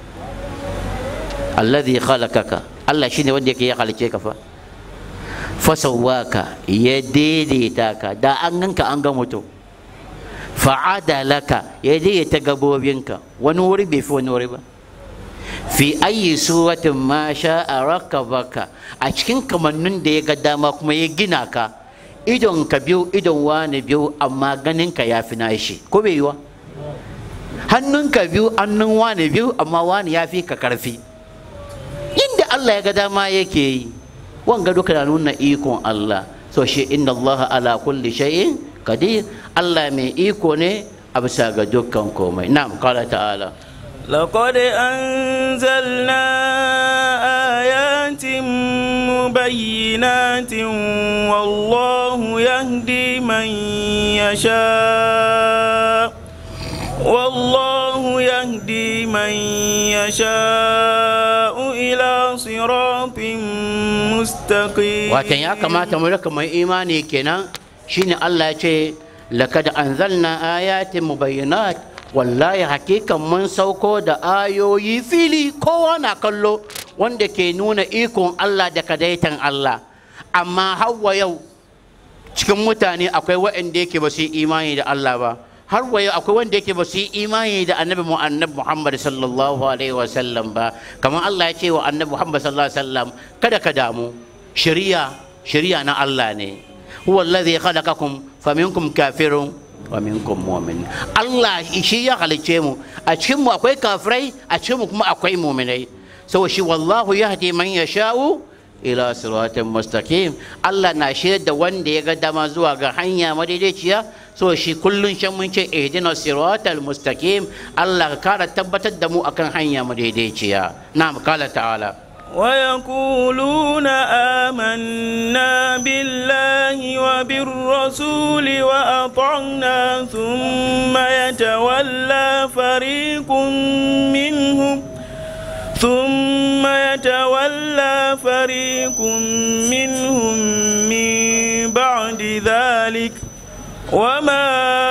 alladhi khalaqaka Allah shine wanda yake ya halice ka fa fasawaka ya daidaita ka da an ganka an ga mutum fa'adalaka ya daidaita gabobinka wani wuri bai fi wani wuri ba fi ayi suratin ma sha'a rakabaka a cikin kamannin da ya ga dama kuma ya gina ka idon ka biyu idon wani biyu amma ganin ka ya fi nashi ko bai yiwa hannun ka biyu hannun wani biyu amma wani ya fi ka karfi inda Allah ya ga dama yake yi wanga duka na nuna ikon Allah so shi inna Allah ala kulli shay'in qadir Allah mai iko ne a bisa ga dukkan komai na'am qala ta'ala لقد أنزلنا آيات مبينات والله يهدي من يشاء والله يهدي من يشاء إلى صراط مستقيم watan ya kamata mu rika mai imani kenan shine Allah ya ce laqad anzalna ayatin mubayyinat wallahi hakikan mun sauko da ayoyi fili kowa na kallo wanda ke nuna ikon Allah da kadaitan Allah amma hawa yau cikin mutane akwai waɗanda yake ba su yi imani da Allah ba har wa yau akwai wanda yake ba su yi imani da annabi mu annabi Muhammad sallallahu alaihi wa sallam ba kamar Allah ya ce wa annabi Muhammad sallallahu alaihi wa sallam kada ka damu shari'a shari'a na Allah ne huwa alladhi khalaqakum faminkum kafirun wa minkum mu'min Allah shi ya halice mu a cikin mu akwai kafirai a cikin mu kuma akwai mu'minai saboda shi wallahu yahdi man yasha'u ila siratin mustaqim Allah na shirya da wanda ya ga dama zuwa ga hanya madaidaiciya so shi kullun shan mun ce ihdina siratal mustaqim Allah ka kara tabbatar da mu akan hanya madaidaiciya na'am kala ta'ala ويقولون آمنا بالله وبالرسول وأطعنا ثم يتولى فريق منهم ثم يتولى فريق منهم من بعد ذلك وما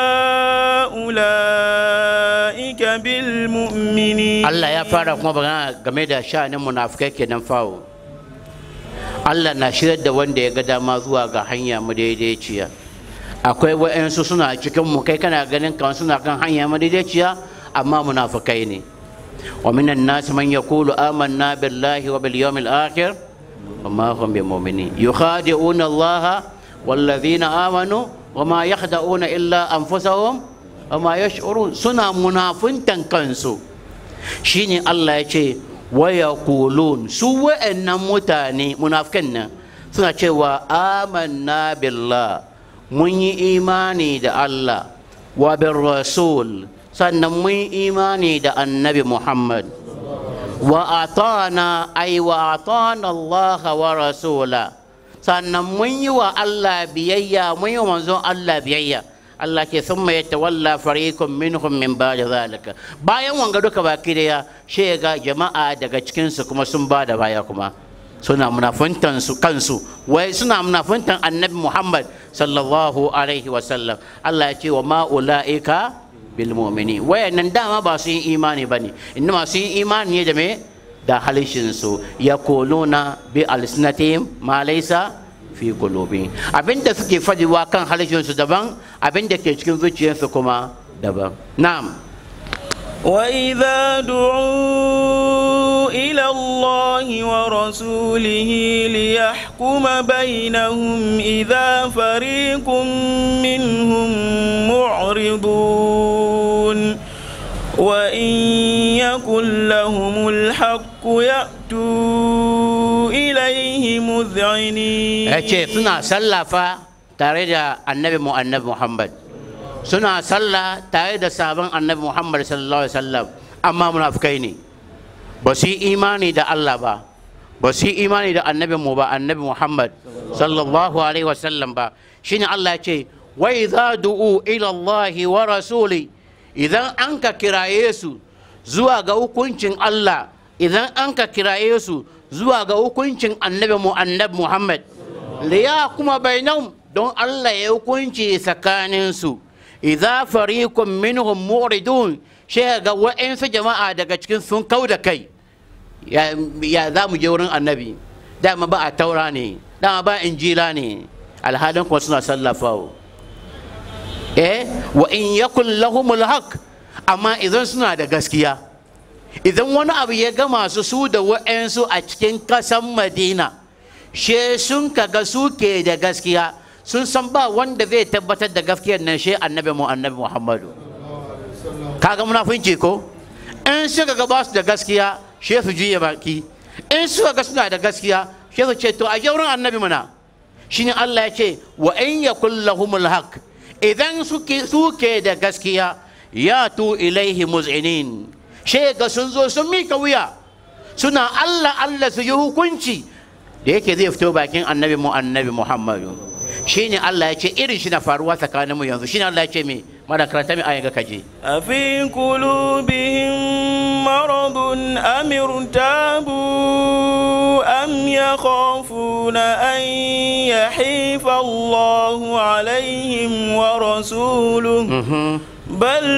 أولئك بالمؤمنين Allah ya fara kuma magana game da sha'anin munafikai kenan fawo Allah na shirar da wanda ya ga dama zuwa ga hanya madaidaiciya akwai wa'yansu suna cikin mu kai kana ganin kan suna kan hanya madaidaiciya amma munafikai ne wa minan nas man yaqulu amanna billahi wa bil yawmil akhir wa ma hum bimu'minin yukhadi'una Allah wallazina amanu wa ma yakhda'una illa anfusahum wa ma yash'urun suna munafuntan kansu shine Allah ya ce waya kulun su wa'annan mutane munafikan nan suna cewa amanna billah mun yi imani da Allah wa bin rasul sannan mun yi imani da annabi Muhammad wa atana ay wa atana Allah wa rasula sannan mun yi wa Allah biyayya mun yi wa manzon Allah biyayya Allah ke sun mai tawalla fariqun minhum min ba'da zalika bayan wanga duka baki daya she ga jama'a daga cikin su kuma sun ba da baya kuma suna munafuntan su kansu wai suna munafuntan annabi Muhammad sallallahu alaihi wa sallam Allah ya ce wa ma ulaika bil mu'mini wayannan dama ba su yi imani bane inna su yi imani ne da me da halishin su yaquluna bi alsinatihim ma laysa fi qulubi abinda suke fadiwa kan halishin su daban abinda ke cikin zuciyarsu kuma daban na'am وإذا دعوا إلى الله ورسوله ليحكم بينهم إذا فريق منهم معرضون وإن يكن لهم الحق يأتوا إليه مذعنين yace suna sallafa tare da annabi mu annabi Muhammad suna sallah tare da sabon annabi Muhammad sallallahu alaihi wasallam amma munafikai ne ba su yi imani da Allah ba ba su yi imani da annabi mu ba annabi Muhammad sallallahu alaihi wasallam ba shine Allah ya ce wa idza du'u ila Allah wa rasuli idan an ka kiraye su zuwa ga hukuncin Allah idan an ka kiraye su zuwa ga hukuncin annabi mu annabi Muhammad liya kuma bainahum don Allah ya hukunci tsakaninsu idza fariqun minhum muridun sai ga wa'ansu jama'a daga cikin sun kau da kai ya za mu je wurin annabi dama ba a taura ne dama ba injila ne alhalin kuma suna sallafawa eh wa in yakun lahumul haq amma idan suna da gaskiya idan wani abu ya gama su su da wa'ansu a cikin kasan madina she sun kaga su ke da gaskiya sun san ba wanda zai tabbatar da gaskiyar nan she annabi mu annabi muhammadu kaga munafunci ko in suka ga ba su da gaskiya she su juya baki in suka ga suna da gaskiya she su ce to a je wurin annabi muna shine Allah ya ce wa in yakul lahumul haq idan suke suke da gaskiya ya tu ilaihi muz'inin she ga sun zo sun mika wuya suna Allah Allah su yi hukunci da yake zai fito bakin annabi mu annabi Muhammadu shine Allah ya ce irin shi na faruwa tsakaninmu yanzu shine Allah ya ce me mara karanta mai ayin ga kaje أفي قلوبهم مرض أم ارتابوا أم يخافون أن يحيف الله عليهم ورسوله بل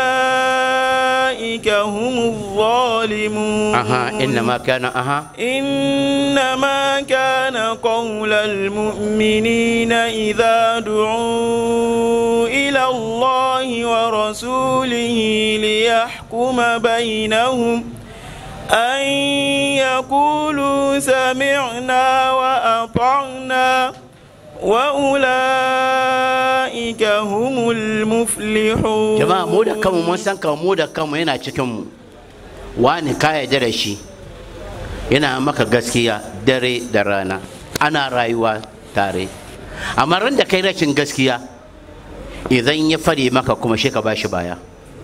أولئك هم الظالمون aha innama kana aha إنما كان قول المؤمنين إذا دعوا إلى الله ورسوله ليحكم بينهم أن يقولوا سمعنا وأطعنا وأولئك هم المفلحون jama'a mu da kanmu mun san kanmu mu da kanmu yana cikin mu wani ka yarda da shi yana maka gaskiya dare da rana ana rayuwa tare amma ran da kai rashin gaskiya idan ya fare maka kuma shi ka bashi baya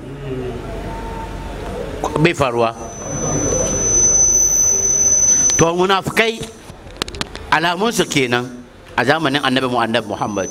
bai faruwa to munafukai alamunsu kenan a zamanin annabi mu annabi muhammad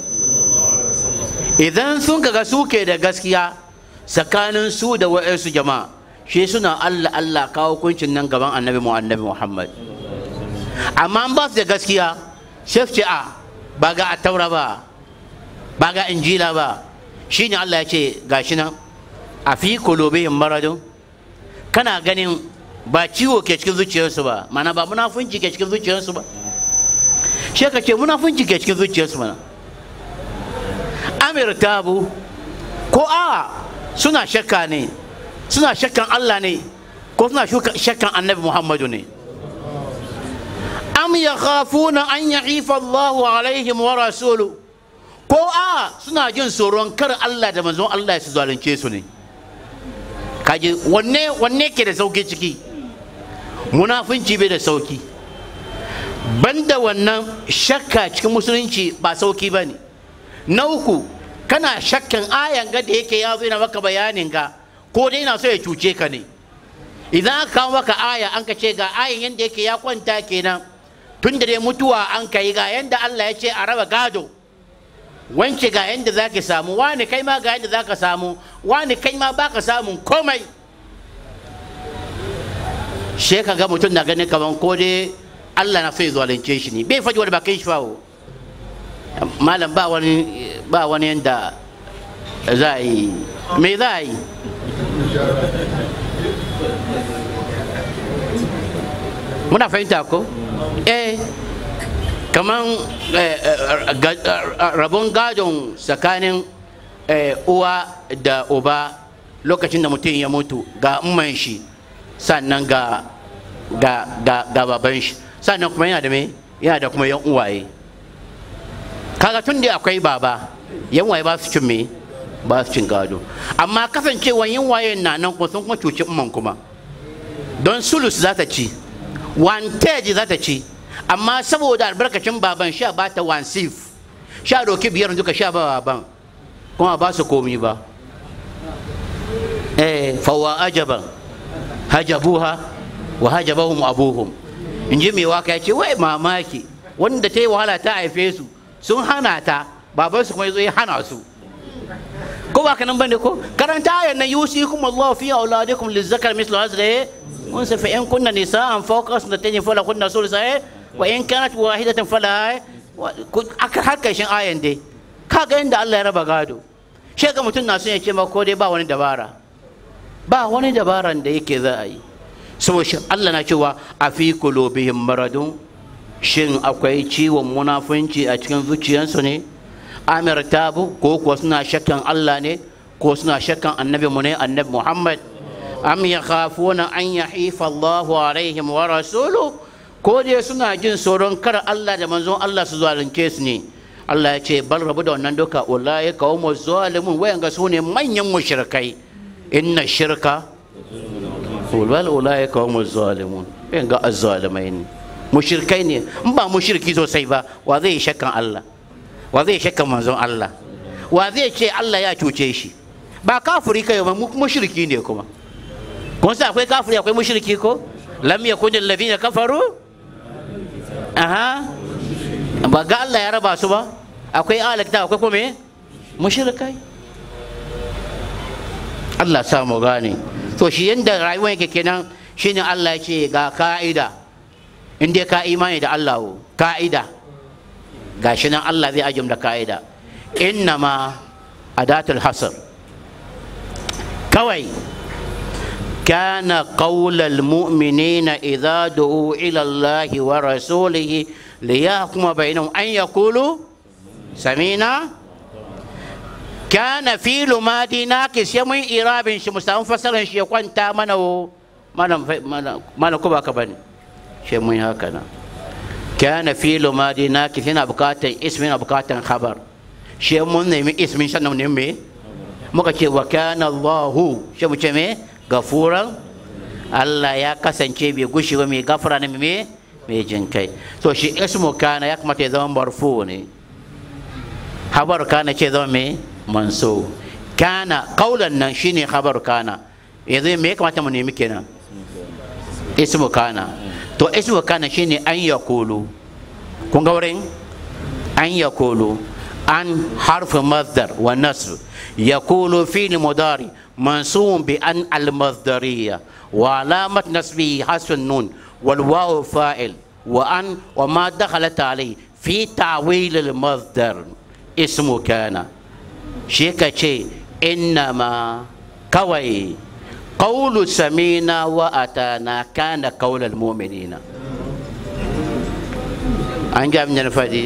idan sun kaga suke da gaskiya tsakanin su da wa'ansu jama'a shi suna allah allah kawo kuncin nan gaban annabi mu annabi muhammad amma an ba su da gaskiya sai su ce a ba ga attaura ba ba ga injila ba shine allah ya ce gashi nan a fi kulubihim maradun kana ganin ba ciwo ke cikin zuciyarsu ba mana ba munafunci ke cikin zuciyarsu ba shi ka ce munafunci ke cikin zuciyarsu mana amir tabu ko a suna shakka ne suna shakkan Allah ne ko suna shuka- shakkan annabi Muhammadu ne am yakhafuna an ya'ifa Allahu alaihim wa rasulu ko a suna jin tsoron kar Allah da manzon Allah su zalunce su ne kaji wanne wanne ke da sauki ciki munafunci bai da sauki banda wannan shakka cikin musulunci ba sauki ba ne na uku kana shakkan ayan ga da yake ya zo yana maka bayanin ga ko dai na so ya cuce ka ne idan aka kawo maka aya an ka ce ga ayan yadda yake ya kwanta kenan tun da dai mutuwa an ka yi ga yadda Allah ya ce a raba gado wance ga yadda za ka samu wani kai ma ga yadda za ka samu wani kai ma ba ka samun komai she ka ga mutum na ganin kaman ko dai Allah na so ya zalunce shi ne bai faɗi wani bakin shi fawo malam ba wani ba wani yanda za a yi me za a yi muna fahimta ko eh kaman eh, eh, ga- eh, rabon gadon tsakanin eh, uwa da uba lokacin da mutum ya mutu ga umman shi sannan ga ga ga ga baban shi sannan kuma yana da me yana da kuma yan uwaye kaga tun da akwai baba yan waye ba su cin me ba su cin gado amma kasancewa yan waye na nan kuma sun kuma cuci umman kuma don sulus za ta ci wantage za ta ci amma saboda albarkacin baban sha ba ta wansif sha doki biyar duka sha ba baban kuma ba su komi ba eh fawa ajaban hajabuha wa hajabahum abuhum in ji mai waka ya ce wai mamaki wanda ta yi wahala ta haife su sun hana ta baban su kuma ya zo ya hana su ko ba kanan bane ko karanta ayan nan yusikum Allah fi auladikum lizzakar mislu hazri unsa fa in kunna nisaan fawqa sunatayn fala kunna sulsa wa in kanat wahidatan fala aka haka shin ayan dai kaga inda Allah ya raba gado shi ga mutum na son ya ce ma ko dai ba wani dabara ba wani dabaran da yake za a yi saboda shi Allah na cewa a fi kulubihim maradun shin akwai ciwon munafunci a cikin zuciyarsu ne amir tabu ko kuwa suna shakkan Allah ne ko suna shakkan annabi mu ne annabi Muhammad am yakhafuna an yahifa Allahu alaihim wa rasulu ko dai suna jin tsoron kar Allah da manzon Allah su zalunce su ne Allah ya ce bal rabu da wannan duka wallahi qaumu zalimun wayanga su ne manyan mushrikai inna shirka wal ulai qaumu zalimun wayanga azzalimai ne mushrikai ne in ba mushriki sosai ba wa zai shakkan Allah wa zai shakkan manzon Allah wa zai ce Allah ya cuce shi ba kafiri kai ba mushriki ne kuma kun sa akwai kafiri akwai mushriki ko lam yakun alladhina kafaru aha ba ga Allah ya raba su ba akwai alakta akwai kuma me mushrikai Allah sa mu gane to shi yanda rayuwar yake kenan shine Allah ya ce ga ka'ida in dai ka imani da Allah ka'ida gashi nan Allah zai ajim da ka'ida innama adatul hasr kawai kana qaulal mu'minina idza du'u ila allahi wa rasulihi liyahkuma bainahum an yaqulu samina kana filu madi naqis ya mun irabin shi musamman fasaran shi ya kwanta mana mana mana ko baka bane shi mun haka na kana filu madi naqis yana bukatan ismi yana bukatan khabar shi mun nemi ismin sannan ne me muka ce wa kana Allahu shi mu ce me gafuran Allah ya kasance bai gushi ba mai gafara ne me mai jin kai to shi ismu kana ya kamata ya zama marfu ne habar kana ce zama me manso kana kaulan nan shine habar kana yanzu me ya kamata mu nemi kenan ismu kana to ismu kana shine an yakulu kun ga wurin an yakulu an harfi masdar wa nasr yakulu fi'l mudari منصوب بأن المصدرية وعلامة نصبه حذف النون والواو فاعل وأن وما دخلت عليه في تعويل المصدر اسمه كان شيكا شيء إنما كوي قول سمينا وأتانا كان قول المؤمنين أنجا من الفدي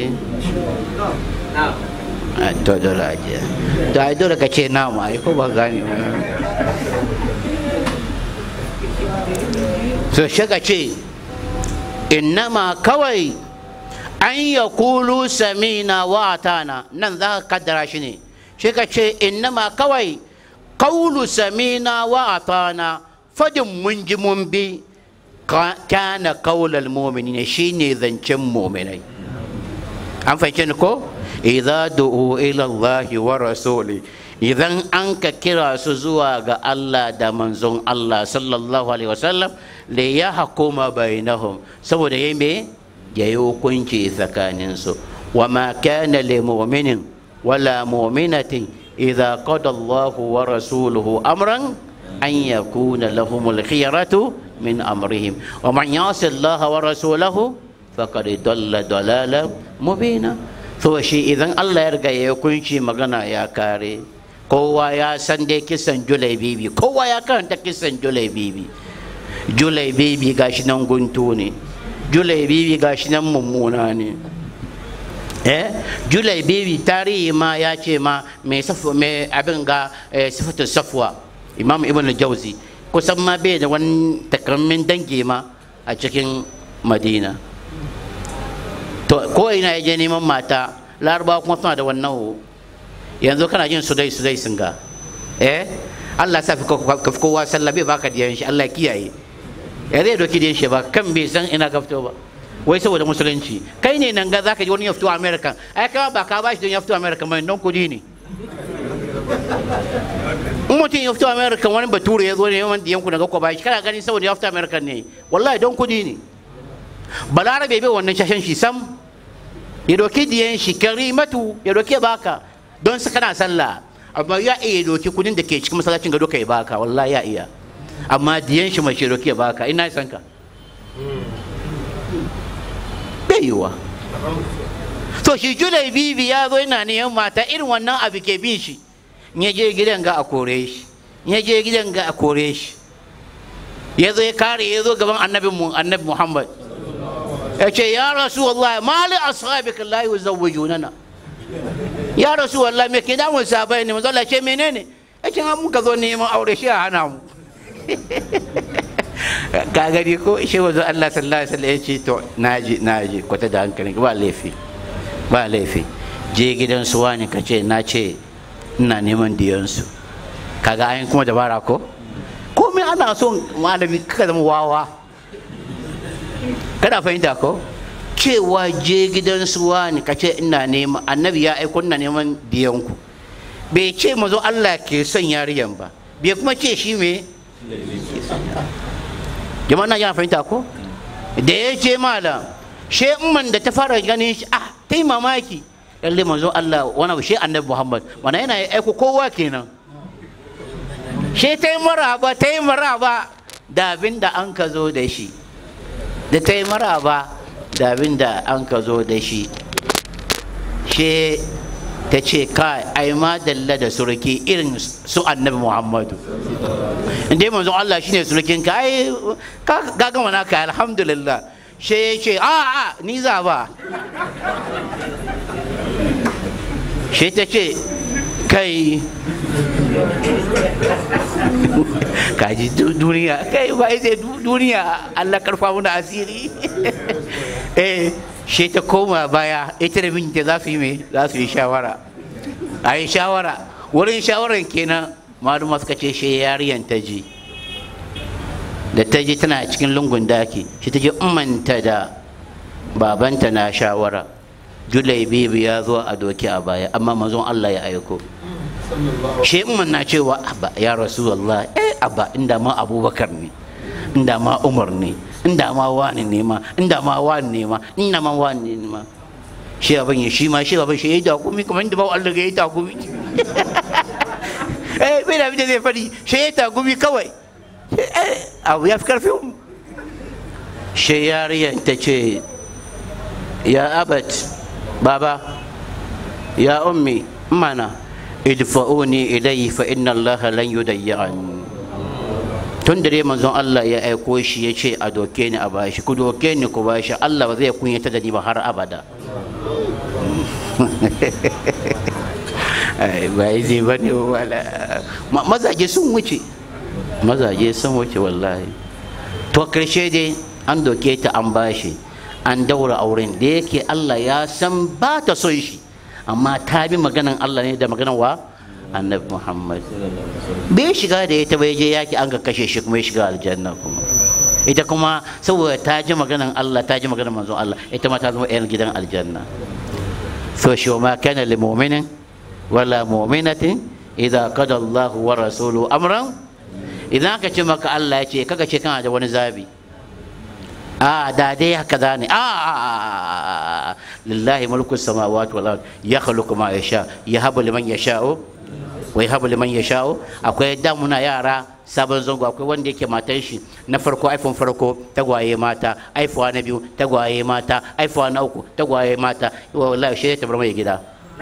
to dole ajiya to ai dole ka ce nama ai ko ba gane so shaka ce innama kawai an ya kulu samina wa atana nan za ka kaddara shi ne shi ka ce innama kawai kaulu samina wa atana fadin mun ji mun bi kana kaulal mu'minin shine zancen mu'minai an fahimci ni ko idza du'u ila Allah wa rasuli idan an ka kira su zuwa ga Allah da manzon Allah sallallahu alaihi wasallam li yahkuma bainahum saboda yayi me yayi hukunci tsakanin su wa ma kana lil mu'minin wala mu'minatin idza qada Allah wa rasuluhu amran an yakuna lahumul khiyaratu min amrihim wa man yasi Allah wa rasulahu faqad dalla dalalan mubina to shi idan Allah ya riga ya kunci magana ya kare kowa ya san dai kisan julai bibi kowa ya karanta kisan julai bibi julai bibi gashi nan guntu ne julai bibi gashi nan mummuna ne eh julai bibi tarihi ma ya ce ma mai safu mai abin ga sifatu safwa imam ibn jauzi kusan ma bai da wani takammin dangi ma a cikin madina to ko ina ya je neman mata larabawa kuma suna da wannan ho yanzu kana jin sudai sudai sun ga eh Allah sa ka fi kowa sallah bai baka diyan shi Allah kiyaye ya zai doki diyan shi ba kan bai san ina ka fito ba wai saboda musulunci kai ne nan ga zaka ji wani ya fito America ai kama ba ka bashi don ya fito America mai don kudi ne in mutum ya fito America wani bature ya zo ne yawan diyan ku daga ko bashi kana gani saboda ya fito America ne wallahi don kudi ne balarabe bai wannan shashen shi sam ya doki diyan shi karimatu ya doki baka don su kana sallah amma ya iya doki kudin da ke cikin masallacin gado ka ya baka wallahi ya iya amma diyan shi mai shi doki ya baka ina san ka bai yiwa to shi julai bibi ya zo yana neman mata irin wannan abu ke bin shi ya je gidan ga a kore shi ya je gidan ga a kore shi ya zo ya kare ya zo gaban annabi annabi muhammad ya ce ya rasu wallahi mali ashabika la yuzawwijunana ya rasu wallahi me ke damun sabai ne manzo Allah ce menene ya ce mun ka zo neman aure shi a hana mu ka gani ko shi wanzu Allah sallallahu alaihi wasallam ya ce to naji naji kwata da hankali ba laifi ba laifi je gidan su wani ka ce na ce ina neman diyansu kaga ayin kuma dabara ko komai ana son malami ka zama wawa kada fahimta ko cewa je gidan su wani ka ce ina neman annabi ya aiko ina neman diyanku bai ce mazo Allah ke son yariyan ba bai kuma ce shi me jama'a na yana fahimta ko da ya ce malam she man da ta fara ganin shi ah ta yi mamaki lalle manzo Allah wani abu shi annabi Muhammad mana yana aiko kowa kenan she ta yi maraba ta yi maraba da abin da an ka zo da shi da ta yi maraba da abin da an ka zo da shi she ta ce kai ai ma dalla da suruki irin su annabi muhammadu inda manzon Allah shine surukin ka ai ka ka gama naka alhamdulillah she ya ce a a ni za ba she ta ce kai kaji duniya kai ba sai duniya Allah karfa muna asiri eh she ta koma baya ita da mijinta za su yi me za su yi shawara a yi shawara wurin shawaran kenan maluma suka ce she yariyan ta ji da ta ji tana cikin lungun daki shi ta ji umanta da babanta na shawara julai bibi ya zo a doki a baya amma mazon Allah ya aiko shi umman na cewa abba ya rasulullah eh abba inda ma abubakar ne inda ma umar ne inda ma wani ne ma inda ma wani ne ma inda ma wani ne ma shi abin ya shi ma shi abin shi ya yi takumi kamar inda ba Allah ya yi takumi eh bai da abin da zai fadi shi ya yi takumi kawai abu ya fi karfin shi yariyar ta ce ya abat baba ya ummi mana idfa'uni ilayhi fa inna Allah lan yudayyan tun da dai manzon Allah ya aiko shi ya ce a doke ni a bashi ku doke ni ku bashi Allah ba zai kunyata da ni ba har abada ba zai ba ne wala mazaje sun wuce mazaje sun wuce wallahi to karshe dai an doke ta an bashi an daura auren da yake Allah ya san ba ta son shi amma ta bi maganan Allah ne da maganan wa annabi Muhammad bai shiga da ita bai je yaki an ga kashe shi kuma ya shiga aljanna kuma ita kuma saboda ta ji maganan Allah ta ji maganan manzon Allah ita ma ta zama yan gidan aljanna so shi ma kana lil mu'minin wala mu'minatin idza qada Allah wa rasuluhu amran idan ka ce maka Allah ya ce kaga ce kana da wani zabi a da dai haka za ne a lillahi mulku samawati wal ard ya khluqu ma yasha yahabu liman yasha'u wa yahabu liman yasha'u akwai da muna yara sabon zango akwai wanda yake matan shi na farko iphone farko tagwaye mata iphone na biyu tagwaye mata iphone na uku tagwaye mata wallahi shi ta bar mai gida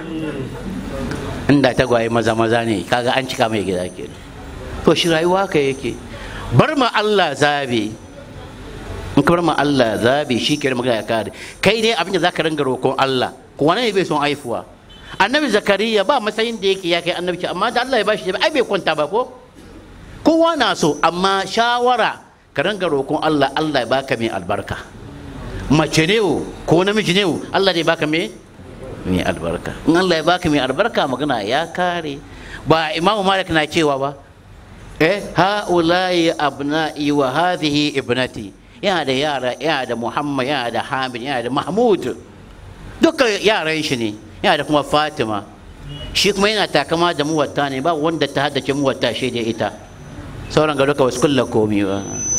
inda tagwaye maza maza ne kaga an cika mai gida ke to shi rayuwa ka yake bar ma Allah zabi in ka bar ma Allah zabi shi ke magana ya kare kai ne abin da zaka ringa roƙon Allah ko wani bai son aifuwa annabi zakariya ba matsayin da yake ya kai annabci amma da Allah ya bashi ai bai kwanta ba ko kowa na so amma shawara ka ringa roƙon Allah Allah ya baka mai albarka mace ne ko namiji ne Allah zai baka mai mai albarka in Allah ya baka mai albarka magana ya kare ba imamu malik na cewa ba eh ha'ula'i abna'i wa hadhihi ibnati yana da yara yana da muhammad yana da hamid yana da mahmud duka yaran shi ne yana da kuma fatima shi kuma yana takama da muwatta ne ba wanda ta haddace muwatta shi da ita sauran ga duka wasu kulla komi ba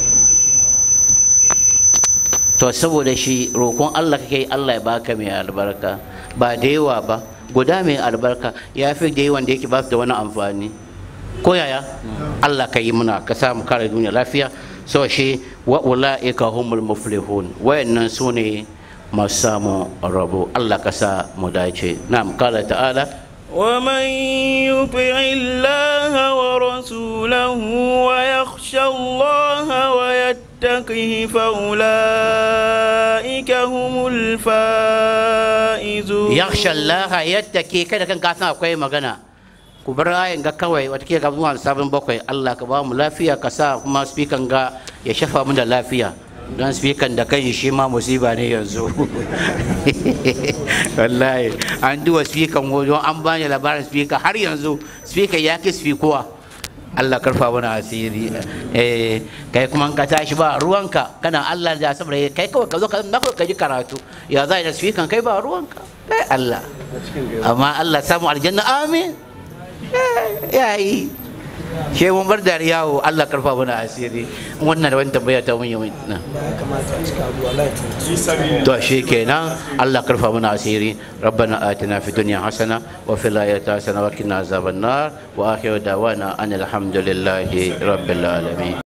to saboda shi roƙon allah kake allah ya baka mai albarka ba da yawa ba guda mai albarka ya fi da yawan da yake ba su da wani amfani ko yaya allah ka yi muna ka samu kare duniya lafiya so shi wa ula'ika humul muflihun wayannan su ne masu samu rabo Allah ka sa mu dace na'am kala ta'ala ومن يطع الله ورسوله ويخشى الله ويتقه فأولئك هم الفائزون yakhsha Allah yattaki kada kan ka san akwai magana ku bar ayin ga kawai wata ke zuwa sabon bakwai Allah ka ba mu lafiya ka sa kuma speaker ga ya shafa mu da lafiya don speaker da kan shi ma musiba ne yanzu wallahi an duba speaker wajen an bani labarin speaker har yanzu speaker ya ki speakowa Allah karfa mana asiri eh kai kuma ka tashi ba ruwanka kana Allah da saboda kai kawai ka zo ka na ka ji karatu ya za da speaker kai ba ruwanka kai Allah amma Allah samu aljanna amin ya yi shi mun bar da yawo Allah karfa mana asiri wannan da wani tambaya ta mun yi na to shi kenan Allah karfa mana asiri rabbana atina fid dunya hasana wa fil akhirati hasana wa qina azaban nar wa akhiru dawana anil hamdulillahi rabbil alamin